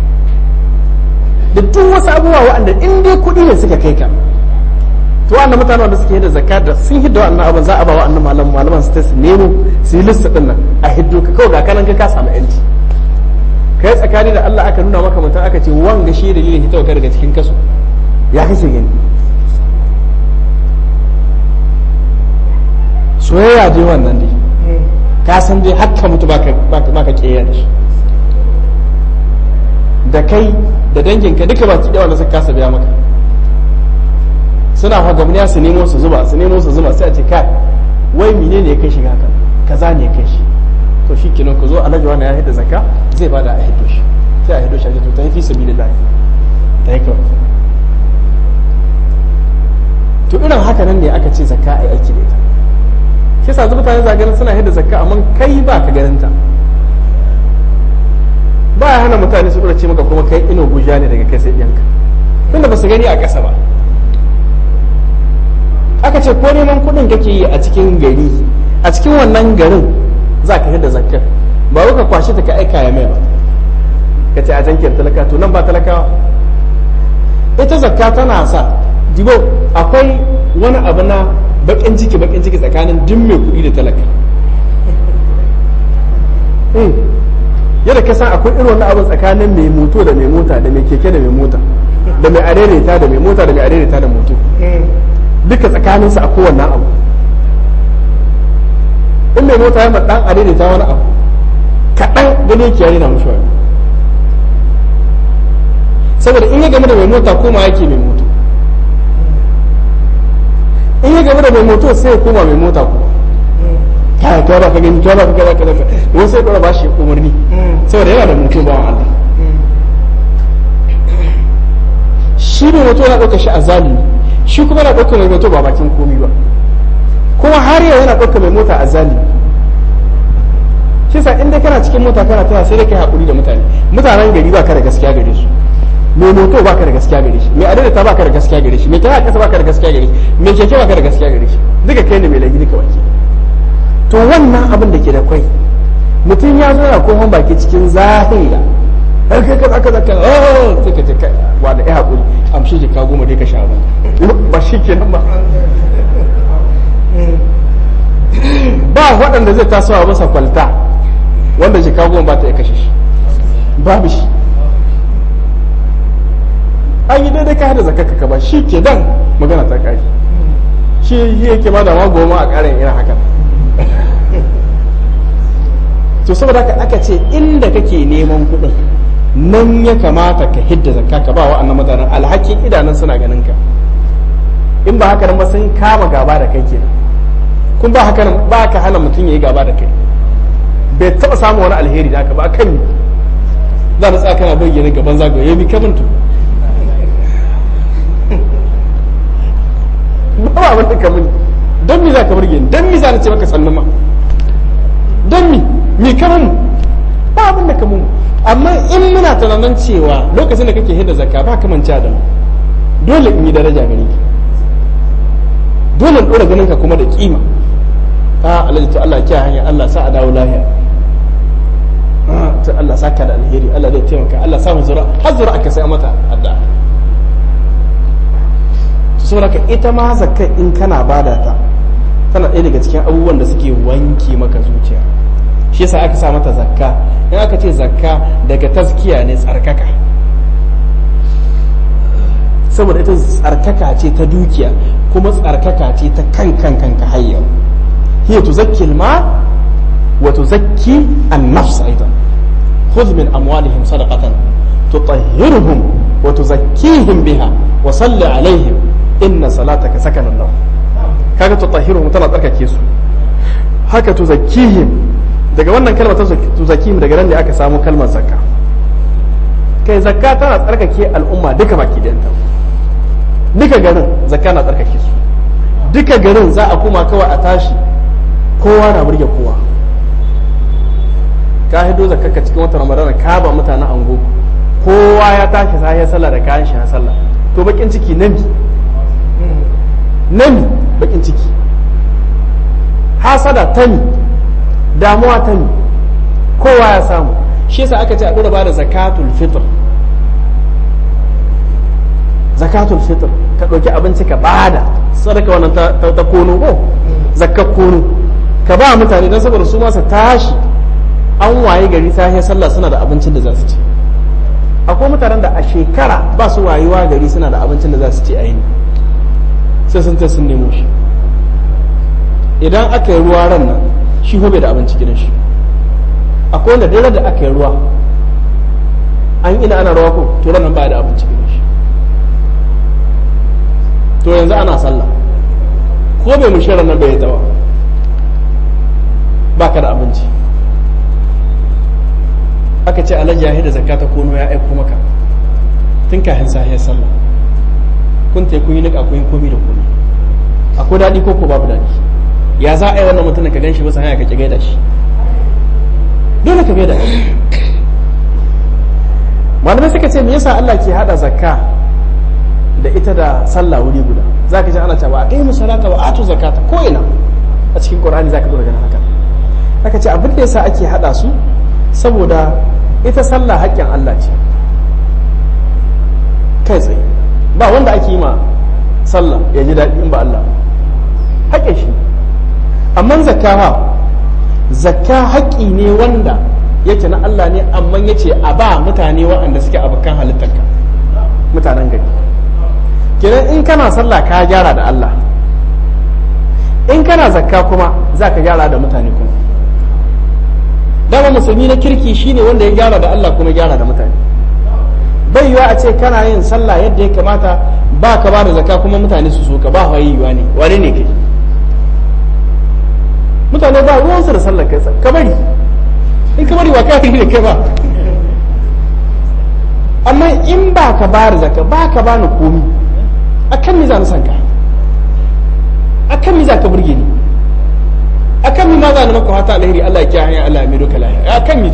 da duk wasu abubuwa waɗanda in dai kuɗi ne suka kai ka to wannan mutane wanda suke da zakka da sun hidda wannan abin za a ba wa'annan malaman malaman su ta su nemo su yi lissa din nan a hiddo ka kawai ga kanan ka ka samu yanci kai tsakani da Allah aka nuna maka mutum aka ce wanga shi dalilin hitawa ka daga cikin kaso ya kake gani soyayya dai wannan dai ka san dai hakka mutu baka baka kiyaye da shi da kai da danginka duka ba su wanda suka kasa biya maka suna fagamniya su nemo su zuba su nemo su zuba sai a ce kai wai mine ne ya kai shi haka kaza ne ya kai shi to shi kenan ku zo alhaji wani ya hidda zakka zai bada a hiddo shi sai a hiddo shi a ce to ta yi fi sabilillah ta yi kawai to irin haka nan ne aka ce zakka a yi aiki da ita shi yasa mutane za ganin suna hidda zakka amma kai ba ka ganin ta ba ya hana mutane su ce maka kuma kai ino guja ne daga kai sai ɗiyanka tunda ba su gani a ƙasa ba aka ce ko neman kuɗin kake yi a cikin gari a cikin wannan garin za ka hidda zakkar ba ka kwashe ta ka aika ya mai ba ka ce a jankiyar talaka to nan ba talakawa ita zakka tana sa dibo akwai wani abu na bakin ciki bakin ciki tsakanin duk mai kuɗi da talaka yadda ka san akwai irin wannan abin tsakanin mai moto da mai mota da mai keke da mai mota da mai arereta da mai mota da mai arereta da moto duka tsakanin su akwai wannan abu in mai mota ya dan arereta wani abu kaɗan gani yake yare na mushi wani saboda in ya game da mai mota koma yake mai moto in ya game da mai moto sai ya koma mai mota kuma kai kai ba ka gani kai ba ka kaza kaza wani sai dora ba shi umarni saboda yana da mutum bawan Allah shi ne mutum yana ɗauka shi a zalimi shi kuma yana ɗauka mai moto ba bakin komi ba kuma har yau yana ɗauka mai mota a zalimi kisa inda kana cikin mota kana tana sai da kai haƙuri da mutane mutanen gari ba ka da gaskiya gare su mai moto ba ka da gaskiya gare shi mai adadata ba ka da gaskiya gare shi mai tana ƙasa ba ka da gaskiya gare shi mai keke ba ka da gaskiya gare shi duka kai ne mai laifi duka baki to wannan abin da ke da kwai mutum ya zo na kohon baki cikin zahira har kai kaza kaza kaza oh sai ka ce kai wa da ya hakuri amshi jika goma dai ka sha ba ba shi kenan ba ba waɗanda zai tasowa masa kwalta wanda jika goma ba ta iya kashe shi babu shi an yi daidai ka hada zakaka ka ba shi ke dan magana ta kare shi yake ma da ma goma a ƙarin irin haka to saboda haka aka ce inda kake neman kuɗin nan ya kamata ka hidda zakka ka ba wa'annan mutanen alhakin idanun suna ganin ka in ba haka nan ba sun kama gaba da kai kenan kun ba haka nan ba ka hana mutum ya yi gaba da kai bai taɓa samun wani alheri da aka ba kan za ta tsaya kana bayyana gaban zagaye ya bi kamantu ba ba wanda ka muni don mi za ka burge ni don mi za na ce maka sannu ma don mi mi ka mun ba abin da ka mun amma in muna tunanin cewa lokacin da kake hidda zakka ba ka manta da mu dole in yi daraja gare ki dole in dora ganin ka kuma da kima a alhaji ta Allah kiyaye hanya Allah sa a dawo lahiya ta Allah saka da alheri Allah zai taimaka Allah sa mu zura har zura aka sai mata addu'a saboda ita ma zakka in kana bada ta tana ɗaya daga cikin abubuwan da suke wanke maka zuciya shi yasa aka sa mata zakka in aka ce zakka daga taskiya ne tsarkaka saboda ita tsarkaka ce ta dukiya kuma tsarkaka ce ta kan kan kanka hayyau hiya tuzakki alma wa tuzakki an-nafs aidan khudh min amwalihim sadaqatan tutahhiruhum wa tuzakkihim biha wa salli alaihim inna salataka sakanan lahum kaga tutahhiruhum tana tsarkake su haka tuzakkihim daga wannan kalmar ta tuzakkihim daga nan ne aka samu kalmar zakka kai zakka tana tsarkake al'umma duka baki da duka garin zakka na tsarkake su duka garin za a kuma kawai a tashi kowa na burge kowa ka hido zakka cikin watan ramadana ka ba mutanen ango kowa ya tashi sai ya sallah da kayan shi na sallah to bakin ciki nabi nami bakin ciki hasada tani damuwa tani kowa ya samu shi yasa aka ce a dora bada zakatul fitr zakatul fitr ka ɗauki abinci ka bada sadaka wannan ta, ta, ta kono ko zakka kono ka ba mutane don saboda su masa tashi an waye gari ta sallah suna da abincin da za su ci akwai mutanen da a shekara ba su wayewa gari suna da abincin da za su ci a yini sai sun sun nemo shi idan aka yi ruwa ran nan shi bai da abinci gidan shi akwai wanda dare da aka yi ruwa an ina ana ruwa ko to ran nan ba da abinci gidan shi to yanzu ana sallah ko bai mushe ran nan bai tawa ba ka da abinci aka ce alhaji ya da zakka ta kono ya aiko maka tun kafin sahiyar sallah kun te kun yi nika kun yi komi da komi akwai daɗi ko ko babu daɗi ya za a yi wannan mutumin ka ganshi bisa hanya ka ki gaida shi dole ka gaida shi malamai suka ce me yasa Allah ke hada zakka da ita da sallah wuri guda zaka ji ana cewa aqimu salata wa atu zakata ko ina a cikin qur'ani zaka zo ganin haka aka ce abin da yasa ake hada su saboda ita sallah haƙƙin Allah ce kai tsaye ba wanda ake yi ma sallah ya ji daɗi in ba Allah haƙƙin shi amma zakka ha zakka haƙƙi ne wanda yake na Allah ne amma yace a ba mutane waɗanda suke abokan halittarka mutanen gari kenan in kana sallah ka gyara da Allah in kana zakka kuma za ka gyara da mutane kuma dama musulmi na kirki shine wanda ya gyara da Allah kuma gyara da mutane bai yiwa a ce kana yin sallah yadda ya kamata ba ka ba da zakka kuma mutane su so ka ba hawaii yiwa ne wani ne kai mutane ba ruwansu da sallar kai ka bari in ka bari wa ka yi da kai ba amma in ba ka ba da zakka ba ka ba ni komi akan mi za ni san ka akan mi za ka burge ni akan mi ma za ni maka hata alheri Allah ya kiyaye Allah ya mai doka lahiya akan mi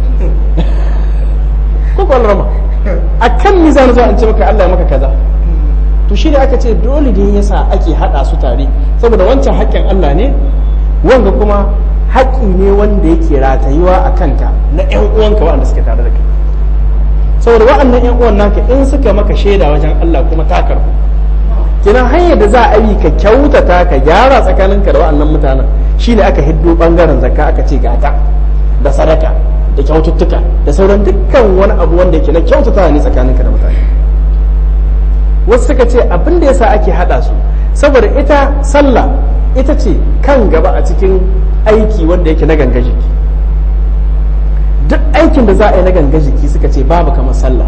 ko ko rama akan mi za ni zo an ce maka Allah ya maka kaza to shi ne aka ce dole ne yasa ake hada su tare saboda wancan haƙƙin Allah ne wanga kuma haƙƙi ne wanda yake ratayuwa a kanka na ƴan uwanka waɗanda suke tare da kai saboda waɗannan ƴan uwan naka in suka maka shaida wajen Allah kuma ta karɓu kenan hanyar da za a yi ka kyautata ka gyara tsakaninka da waɗannan mutanen shine aka hiddo bangaren zakka aka ce gata da sadaka da kyaututtuka da sauran dukkan wani abu wanda yake na kyautata ne tsakaninka da mutane wasu suka ce abin da yasa ake hada su saboda ita sallah ita ce kan gaba a cikin aiki wanda yake na ganga jiki duk aikin da za a yi na ganga jiki suka ce babu kamar sallah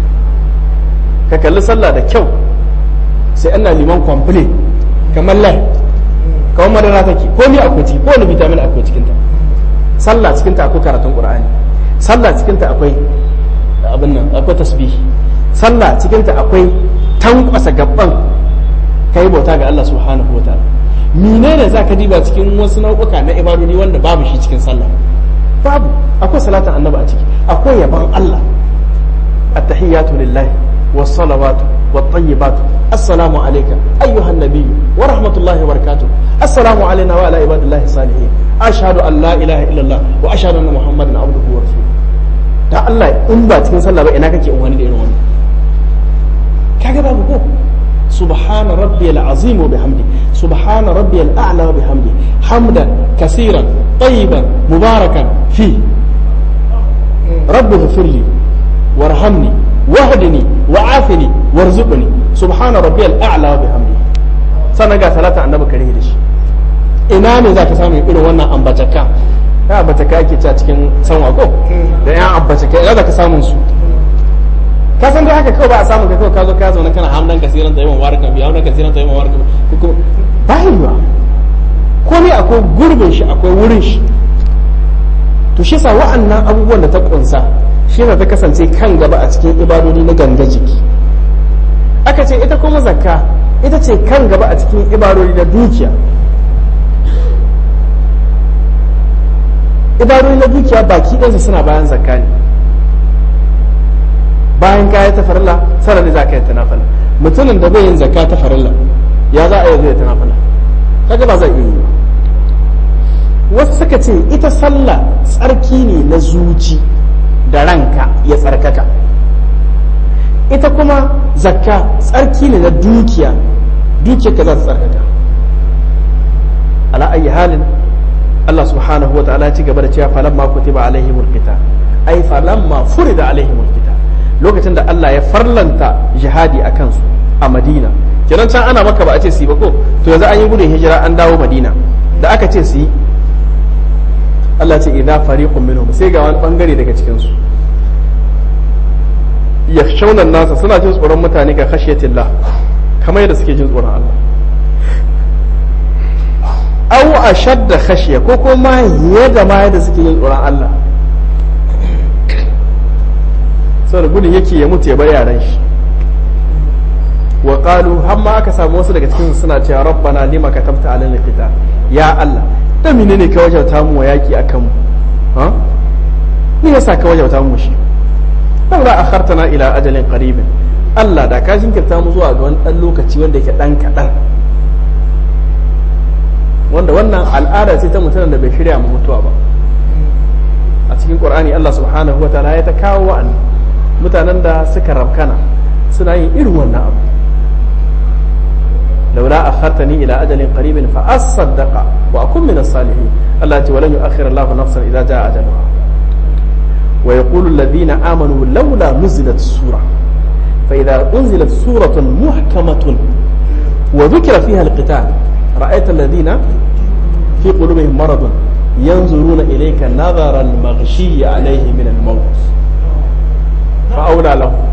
ka kalli sallah da kyau sai ana liman kwamfule kamar lai kamar madara take ko ni akwai ciki ko ni vitamin akwai cikin ta sallah cikin ta akwai karatun qur'ani sallah cikin ta akwai abin nan akwai tasbih sallah cikin ta akwai tankwasa gaban kai bauta ga Allah subhanahu wataala menene zaka diba cikin wasu nau'uka na ibadodi wanda babu shi cikin sallah babu akwai salatin annabi a ciki akwai yaban Allah at-tahiyatu lillahi was-salawatu wat-tayyibatu assalamu alayka ayyuhan nabiy wa rahmatullahi wa barakatuh assalamu alayna wa ala ibadillahi salihin ashhadu an la ilaha illallah wa ashhadu anna muhammadan abduhu wa rasuluhu da Allah in ba cikin sallah ba ina kake wani da irin wannan kaga babu ko سبحان ربي العظيم وبحمده سبحان ربي الأعلى وبحمده حمدا كثيرا طيبا مباركا فيه رب اغفر لي وارحمني واهدني وعافني وارزقني سبحان ربي الأعلى وبحمده سنة ثلاثة عن نبك ريدش ina ne za ka samu irin wannan ambacaka ya ambacaka ake ci a cikin sanwa ko da ya ambacaka ina za ka samun su ka san dai haka kawai ba a samu ka kawai ka zo ka zauna kana hamdan kasiran tayyiban warakan bi hamdan kasiran tayyiban warakan bi ko ba yiwa ko ne akwai gurbin shi akwai wurin shi to shi sa wa'annan abubuwan da ta kunsa shi ta kasance kan gaba a cikin ibadodi na ganga jiki aka ce ita kuma zakka ita ce kan gaba a cikin ibadodi na dukiya ibadodi na dukiya baki ɗansa suna bayan zakka ne bayan ka ta farilla sannan za ka yi ta nafila mutumin da bai yin zakka ta farilla ya za a yi zai ta nafila kaga ba za a iya yi ba wasu suka ce ita sallah tsarki ne na zuci da ranka ya tsarkaka ita kuma zakka tsarki ne na dukiya dukiyarka za ta tsarkaka ala ayi halin Allah subhanahu wa ta'ala ci gaba da cewa falamma kutiba alaihimul qital ai falamma furida alaihimul qital lokacin da Allah ya farlanta jihadi a kansu a Madina kenan can ana maka ba a ce su yi ba ko to yanzu an yi gudun hijira an dawo Madina da aka ce su yi Allah ce idza fariqun minhum sai ga wani bangare daga cikin su yakhshawna nasa suna jin tsoron mutane ga khashiyatillah kamar yadda suke jin tsoron Allah aw ashadda khashiya ko kuma yadda ma yadda suke jin tsoron Allah saboda gudun yake ya mutu ya bar yaran shi wa qalu har ma aka samu wasu daga cikin suna cewa rabbana lima katabta alal qital ya Allah dan menene ka wajauta mu wa yaki akan mu ha ni yasa ka wajauta mu shi dan la akhartana ila ajalin qaribin Allah da ka jinkirta mu zuwa ga wani dan lokaci wanda yake dan kadan wanda wannan al'ada ce ta mutumin da bai shirya mu mutuwa ba a cikin qur'ani Allah subhanahu wa ta'ala ya ta kawo wa'an mutanen da suka rabkana suna yin irin wannan abu laula akhartani ila ajalin qaribin fa asaddaqa wa akun min as-salihin Allah ya ce walan yu'akhkhir Allah nafsan idza jaa ajaluha wa yaqulu alladhina amanu laula nuzilat sura fa idza unzilat suratun muhkamatun wa dhukira fiha al-qital ra'aita alladhina fi qulubihim maradun yanzuruna ilayka nadhara al-maghshi alayhi min al-maut fa'aula lahu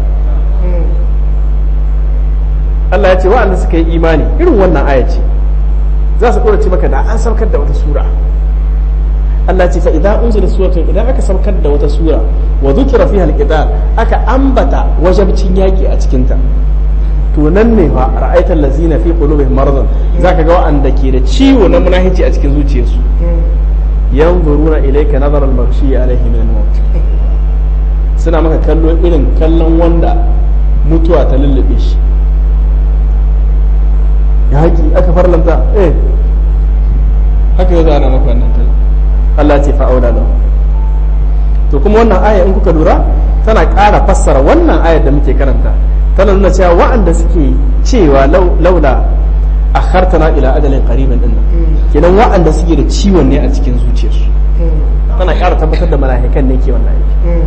Allah ya ce wa'anda suka yi imani irin wannan aya ce za su ce maka da an saukar da wata sura Allah ya ce fa idan unzila suratun idan aka saukar da wata sura wa dhukira fiha al aka ambata wajabcin yaki a cikin ta to nan ne fa ra'aital ladzina fi qulubihim maradun zaka ga wa'anda ke da ciwo na munahici a cikin zuciyarsu yanzuruna ilayka nazara al-maghshi alayhi min al-maut suna maka kallo irin kallon wanda mutuwa ta lullube shi ya haƙi aka farlanta eh haka yau ana maka wannan kallon Allah ce fa'aula lahu to kuma wannan aya in kuka lura tana ƙara fassara wannan ayar da muke karanta tana nuna cewa wa'anda suke cewa laula akhartana ila ajalin qaribin din kenan wa'anda suke da ciwon ne a cikin zuciyarsu tana ƙara tabbatar da mala'ikan ne ke wannan aiki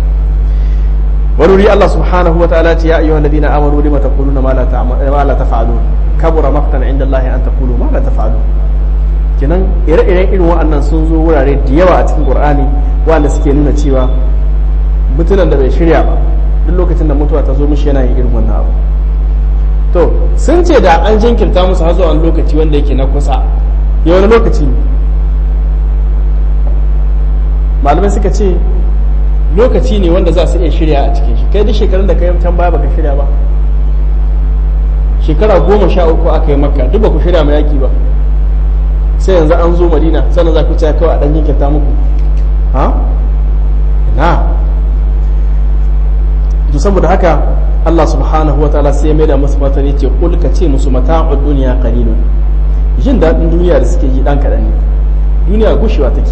ونري الله سبحانه وتعالى يا أيها الذين آمنوا لما تقولون ما لا ما لا تفعلون كبر مقتا عند الله أن تقولوا ما لا تفعلون kenan ire-iren irin wa'annan sun zo wurare da yawa a cikin qur'ani wanda suke nuna cewa mutumin da bai shirya ba duk lokacin da mutuwa ta zo mishi yana yin irin wannan abu to sun ce da an jinkirta musu har zuwa wani lokaci wanda yake na kusa ya wani lokaci ne malamai suka ce lokaci ne wanda za su iya shirya a cikin shi kai duk shekarun da kai can baya baka shirya ba shekara goma sha uku aka yi makka duk ba ku shirya ma yaki ba sai yanzu an zo madina sannan za ku ci kawai a ɗan jinkirta muku ha na to saboda haka Allah subhanahu wa ta'ala sai ya maida musu martani ce kul ka ce musu mata'ud dunya qalilun jin daɗin duniya da suke yi dan kaɗan ne duniya gushewa take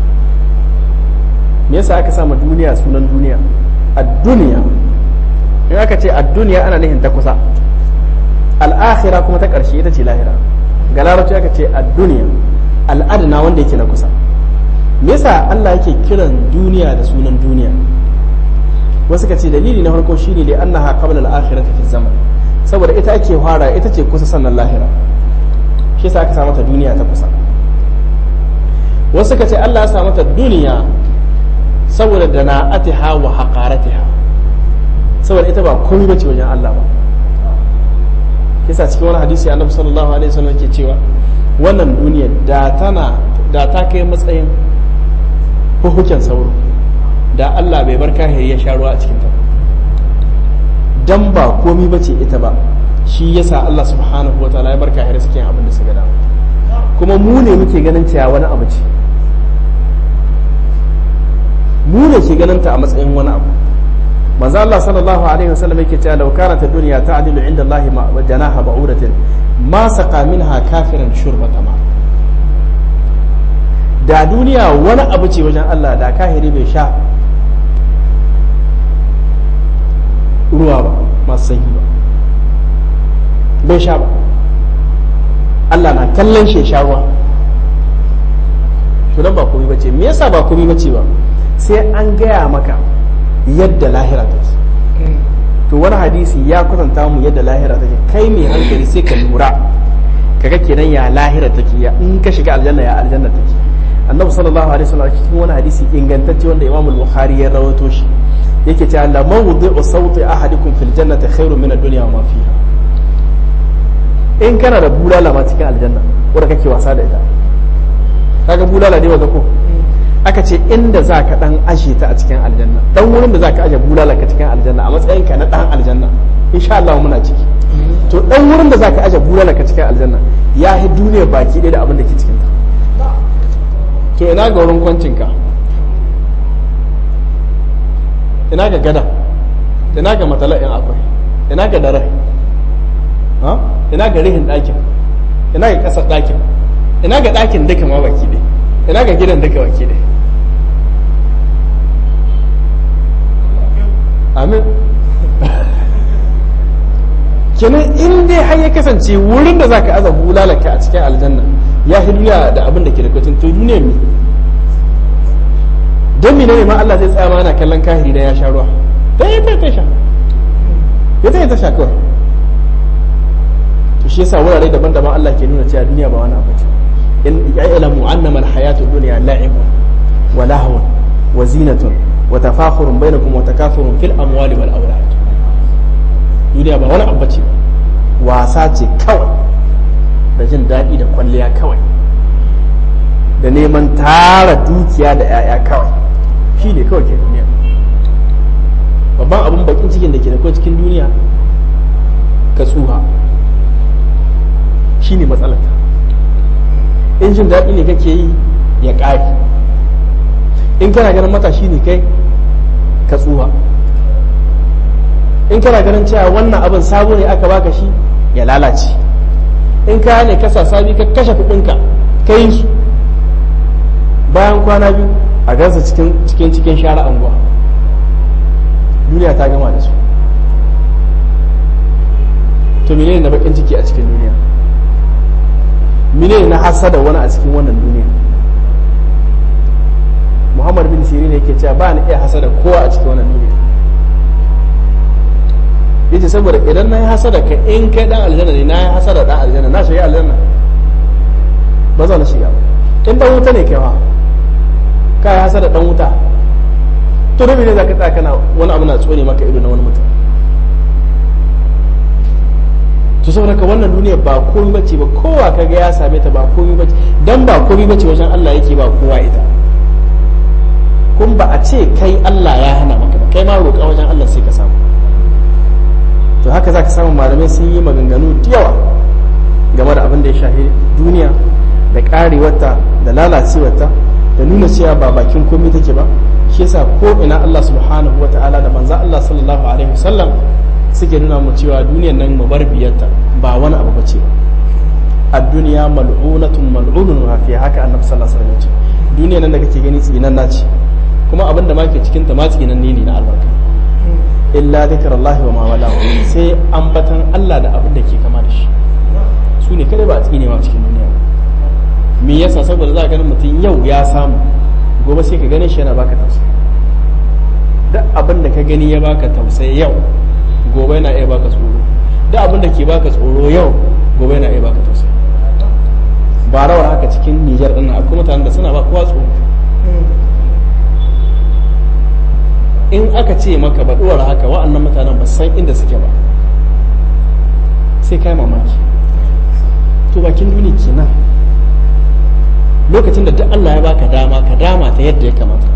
me yasa aka sama duniya sunan duniya ad-dunya in aka ce ad-dunya ana nufin ta kusa al-akhirah kuma ta ƙarshe ita ce lahira ga larabci aka ce ad-dunya al-adna wanda yake na kusa me yasa Allah yake kiran duniya da sunan duniya wasu ka ce dalili na farko shine li annaha qabla al-akhirati fi zaman saboda ita ake fara ita ce kusa sannan lahira shi yasa aka sa mata duniya ta kusa wasu ka ce Allah ya sa mata duniya saboda da na'atiha wa haqaratiha saboda ita ba komai bace wajen Allah ba kisa cikin wani hadisi annabi sallallahu alaihi wasallam yake cewa wannan duniya da tana da ta kai matsayin hukuken sauro da Allah bai bar kahiri ya sha ruwa a cikin ta dan ba komai bace ita ba shi yasa Allah subhanahu wa ta'ala ya bar kahiri suke abin da suka dawo kuma mu ne muke ganin cewa wani abu ce mu ne ke ganin ta a matsayin wani abu manzo Allah sallallahu alaihi wasallam yake cewa law kanat ad-dunya ta'dilu 'inda Allah ma janaha ba'udatin ma saqa minha kafiran shurbata ma da duniya wani abu ce wajen Allah da kahiri bai sha ruwa ba masu sanyi ba bai sha ba Allah na kallon shi sha ruwa to dan ba komai bace me yasa ba komai bace ba sai an gaya maka yadda lahira take to wani hadisi ya kwatanta mu yadda lahira take kai mai hankali sai ka lura kaga kenan ya lahira take ya in ka shiga aljanna ya aljanna take annabi sallallahu alaihi wasallam cikin wani hadisi ingantacce wanda imam al-bukhari ya rawaito shi yake cewa la mawdi'u sawti ahadikum fil jannati khairun min ad-dunya wa ma fiha in kana da bulala ma cikin aljanna wanda kake wasa da ita kaga bulala ne wanda ko aka ce inda za ka dan ashe ta a cikin aljanna dan wurin da za ka aje bulala ka cikin aljanna a matsayin ka na dan aljanna insha Allah muna ciki to dan wurin da za ka aje bulala ka cikin aljanna ya yi duniya baki ɗaya da abin da ke cikin ta to ina ga wurin kwancin ka ina ga gada ina ga matala in akwai ina ga dare ina ga rihin ɗakin ina ga ƙasar ɗakin ina ga ɗakin duka ma baki ɗaya ina ga gidan duka baki ɗaya amin kenan in dai har ya kasance wurin da zaka aza bulalaka a cikin aljanna ya fi duniya da abin da ke da kwacin to duniya mi don mi ne ma Allah zai tsaya mana kallon kahiri da ya sha ruwa ta yi ta sha ya ta yi ta sha kawai to shi yasa wurare daban-daban Allah ke nuna cewa duniya ba wani abu ce in ya'lamu annama al-hayatu dunya la'ibun wa lahwun wa zinatun wa tafakhurun bainakum wa takathurun fil amwali wal awlad duniya ba wani abu ce wasa ce kawai da jin daɗi da kwalliya kawai da neman tara dukiya da 'ya'ya kawai shi ne kawai ke duniya babban abin bakin cikin da ke da cikin duniya ka tsuha shi ne matsalata in jin daɗi ne kake yi ya ƙari in kana ganin matashi ne kai ka tsuha in kana ganin cewa wannan abin sabo ne aka baka shi ya lalace in kaya ne kasa sabi ka kashe kuɗinka ka yi su bayan kwana biyu a gansa cikin cikin cikin share anguwa duniya ta gama da su to menene na bakin ciki a cikin duniya menene na hasada wani a cikin wannan duniya muhammad bin sirin yake cewa ba ni iya hasada kowa a cikin wannan duniya yace saboda idan na yi hasada ka in kai dan aljanna ne na yi hasada dan aljanna na shiga aljanna ba za na shiga ba in dan wuta ne kai ma ka yi hasada dan wuta to da ne za ka tsaya kana wani abu na tsone maka ido na wani mutum to saboda ka wannan duniya ba komai bace ba kowa kaga ya same ta ba komai bace dan ba komai bace wajen Allah yake ba kowa ita kun ba a ce kai Allah ya hana maka ba kai ma roƙa wajen Allah sai ka samu to haka za ka samu malamai sun yi maganganu da yawa game da abin da ya shafi duniya da karewarta da lalacewarta da nuna cewa ba bakin komai take ba shi yasa ko ina Allah subhanahu wa ta'ala da manzo Allah sallallahu alaihi wasallam suke nuna mu cewa duniyar nan mu bar biyarta ba wani abu bace ba ad-dunya mal'unatun mal'unun wa fiha haka annabi sallallahu alaihi wasallam ya ce duniyar nan da kake gani tsinanna ce kuma abin da ma ke cikin ta ma tsinanne ne na albarka illa zikrullahi wa ma wala sai ambatan Allah da abin da ke kama da shi su ne kada ba a tsine ma cikin duniya me yasa saboda za ka ganin mutum yau ya samu gobe sai ka ganin shi yana baka tausayi duk abin da ka gani ya baka tausayi yau gobe yana iya baka tsoro duk abin da ke baka tsoro yau gobe yana iya baka tausayi ba rawar haka cikin Nijar din akwai mutanen da suna ba kowa tsoro in aka ce maka ba ɗuwar haka wa'annan mutanen ba san inda suke ba sai kai mamaki to bakin duni kenan lokacin da duk Allah ya baka dama ka dama ta yadda ya kamata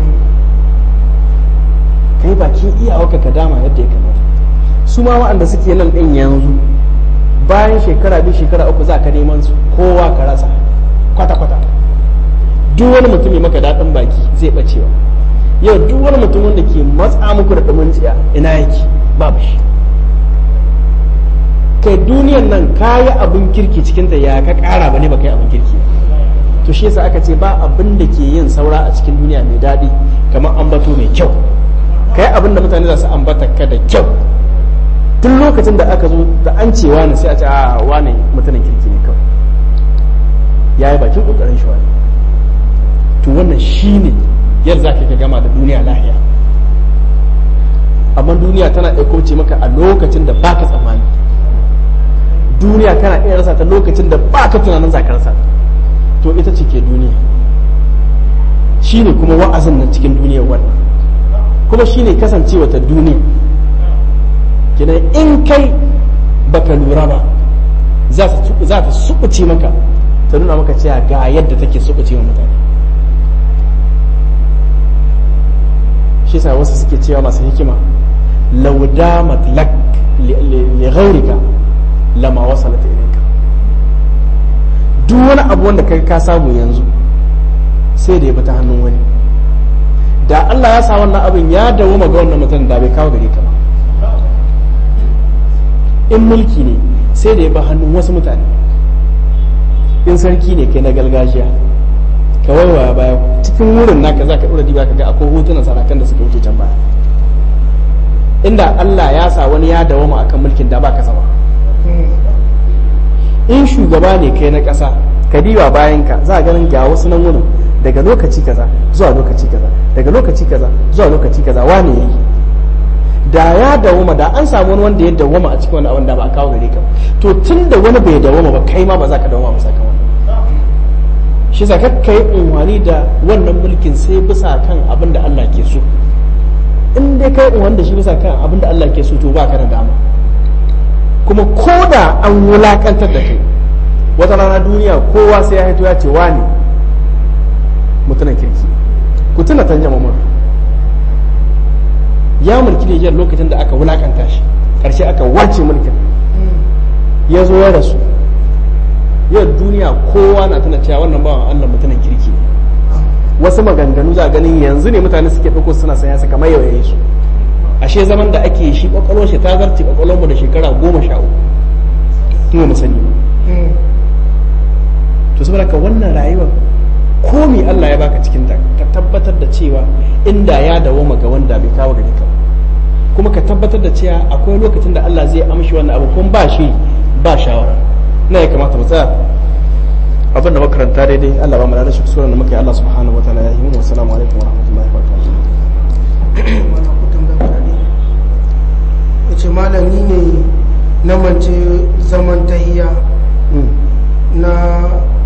kai bakin iyawarka ka dama yadda ya kamata su ma wa'anda suke nan ɗin yanzu bayan shekara biyu shekara uku za ka neman su kowa ka rasa kwata-kwata duk wani mutum maka daɗin baki zai ɓacewa yau duk wani mutum wanda ke matsa muku da ɗumin tsiya ina yake babu shi kai duniyan nan kayi abin kirki cikin da ya ka ƙara ba ne ba kai abin kirki to shi yasa aka ce ba abin da ke yin saura a cikin duniya mai daɗi kamar ambato mai kyau kai abin da mutane za su ambata ka da kyau duk lokacin da aka zo da an ce wani sai a ce a wani mutumin kirki ne kawai ya yi bakin ƙoƙarin shi wani to wannan shi ne yadda za ka gama da duniya lahiya amma duniya tana ɗauko ce maka a lokacin da baka tsammani duniya kana iya rasa ta lokacin da baka tunanin za ka rasa to ita ce ke duniya shi ne kuma wa'azin nan cikin duniyar wannan kuma shi ne kasancewa ta duniya kenan in kai baka lura ba za ta suɓuce maka ta nuna maka cewa ga yadda take suɓuce wa mutane shi sa wasu suke cewa masu hikima laudamat lak li ghaurika lama wasalat ilayka duk wani abu wanda kai ka samu yanzu sai da ya bi ta hannun wani da Allah ya sa wannan abin ya dawo ga wannan mutum da bai kawo gare ka ba in mulki ne sai da ya bi hannun wasu mutane in sarki ne kai na gargajiya ka waiwaya baya cikin wurin naka za ka ɗora diba ka ga akwai hotunan sarakan da suka wuce can baya inda Allah ya sa wani ya dawama akan mulkin da ba ka sama in shugaba ne kai na ƙasa ka diba bayan ka za a ganin ga wasu nan wurin daga lokaci kaza zuwa lokaci kaza daga lokaci kaza zuwa lokaci kaza wane yayi da ya dawama da an samu wani wanda ya dawama a cikin wani abin da ba a kawo gare ka to tun da wani bai dawama ba kai ma ba za ka dawama ba saka wannan shi sa ka yi unwani da wannan mulkin sai bisa kan abin da Allah ke so in dai kai unwani da shi bisa kan abin da Allah ke so to ba ka da dama kuma ko da an wulakantar da kai wata rana duniya kowa sai ya haito ya ce wani mutunan kirki ku tuna tanja mamur ya mulki Nijar lokacin da aka wulakanta shi ƙarshe aka wace mulkin ya zo ya rasu yau duniya kowa na tuna cewa wannan bawan Allah mutumin kirki ne wasu maganganu za ganin yanzu ne mutane suke ɗauko suna sanya su kamar yau yayi su ashe zaman da ake shi kwakwalwar shi ta zarce kwakwalwar mu da shekara goma sha uku kuma mu sani to saboda ka wannan rayuwar komi Allah ya baka cikin ta ka tabbatar da cewa inda ya dawoma ga wanda bai kawo gare ka kuma ka tabbatar da cewa akwai lokacin da Allah zai amshi wannan abu kuma ba shi ba shawara na ya kamata mu tsaya abin da makaranta daidai Allah ba mu da shi kusuran da muka yi Allah subhanahu wa ta'ala ya yi mu assalamu alaikum wa rahmatullahi wa barakatuh yace malami ne na mance zaman tahiya na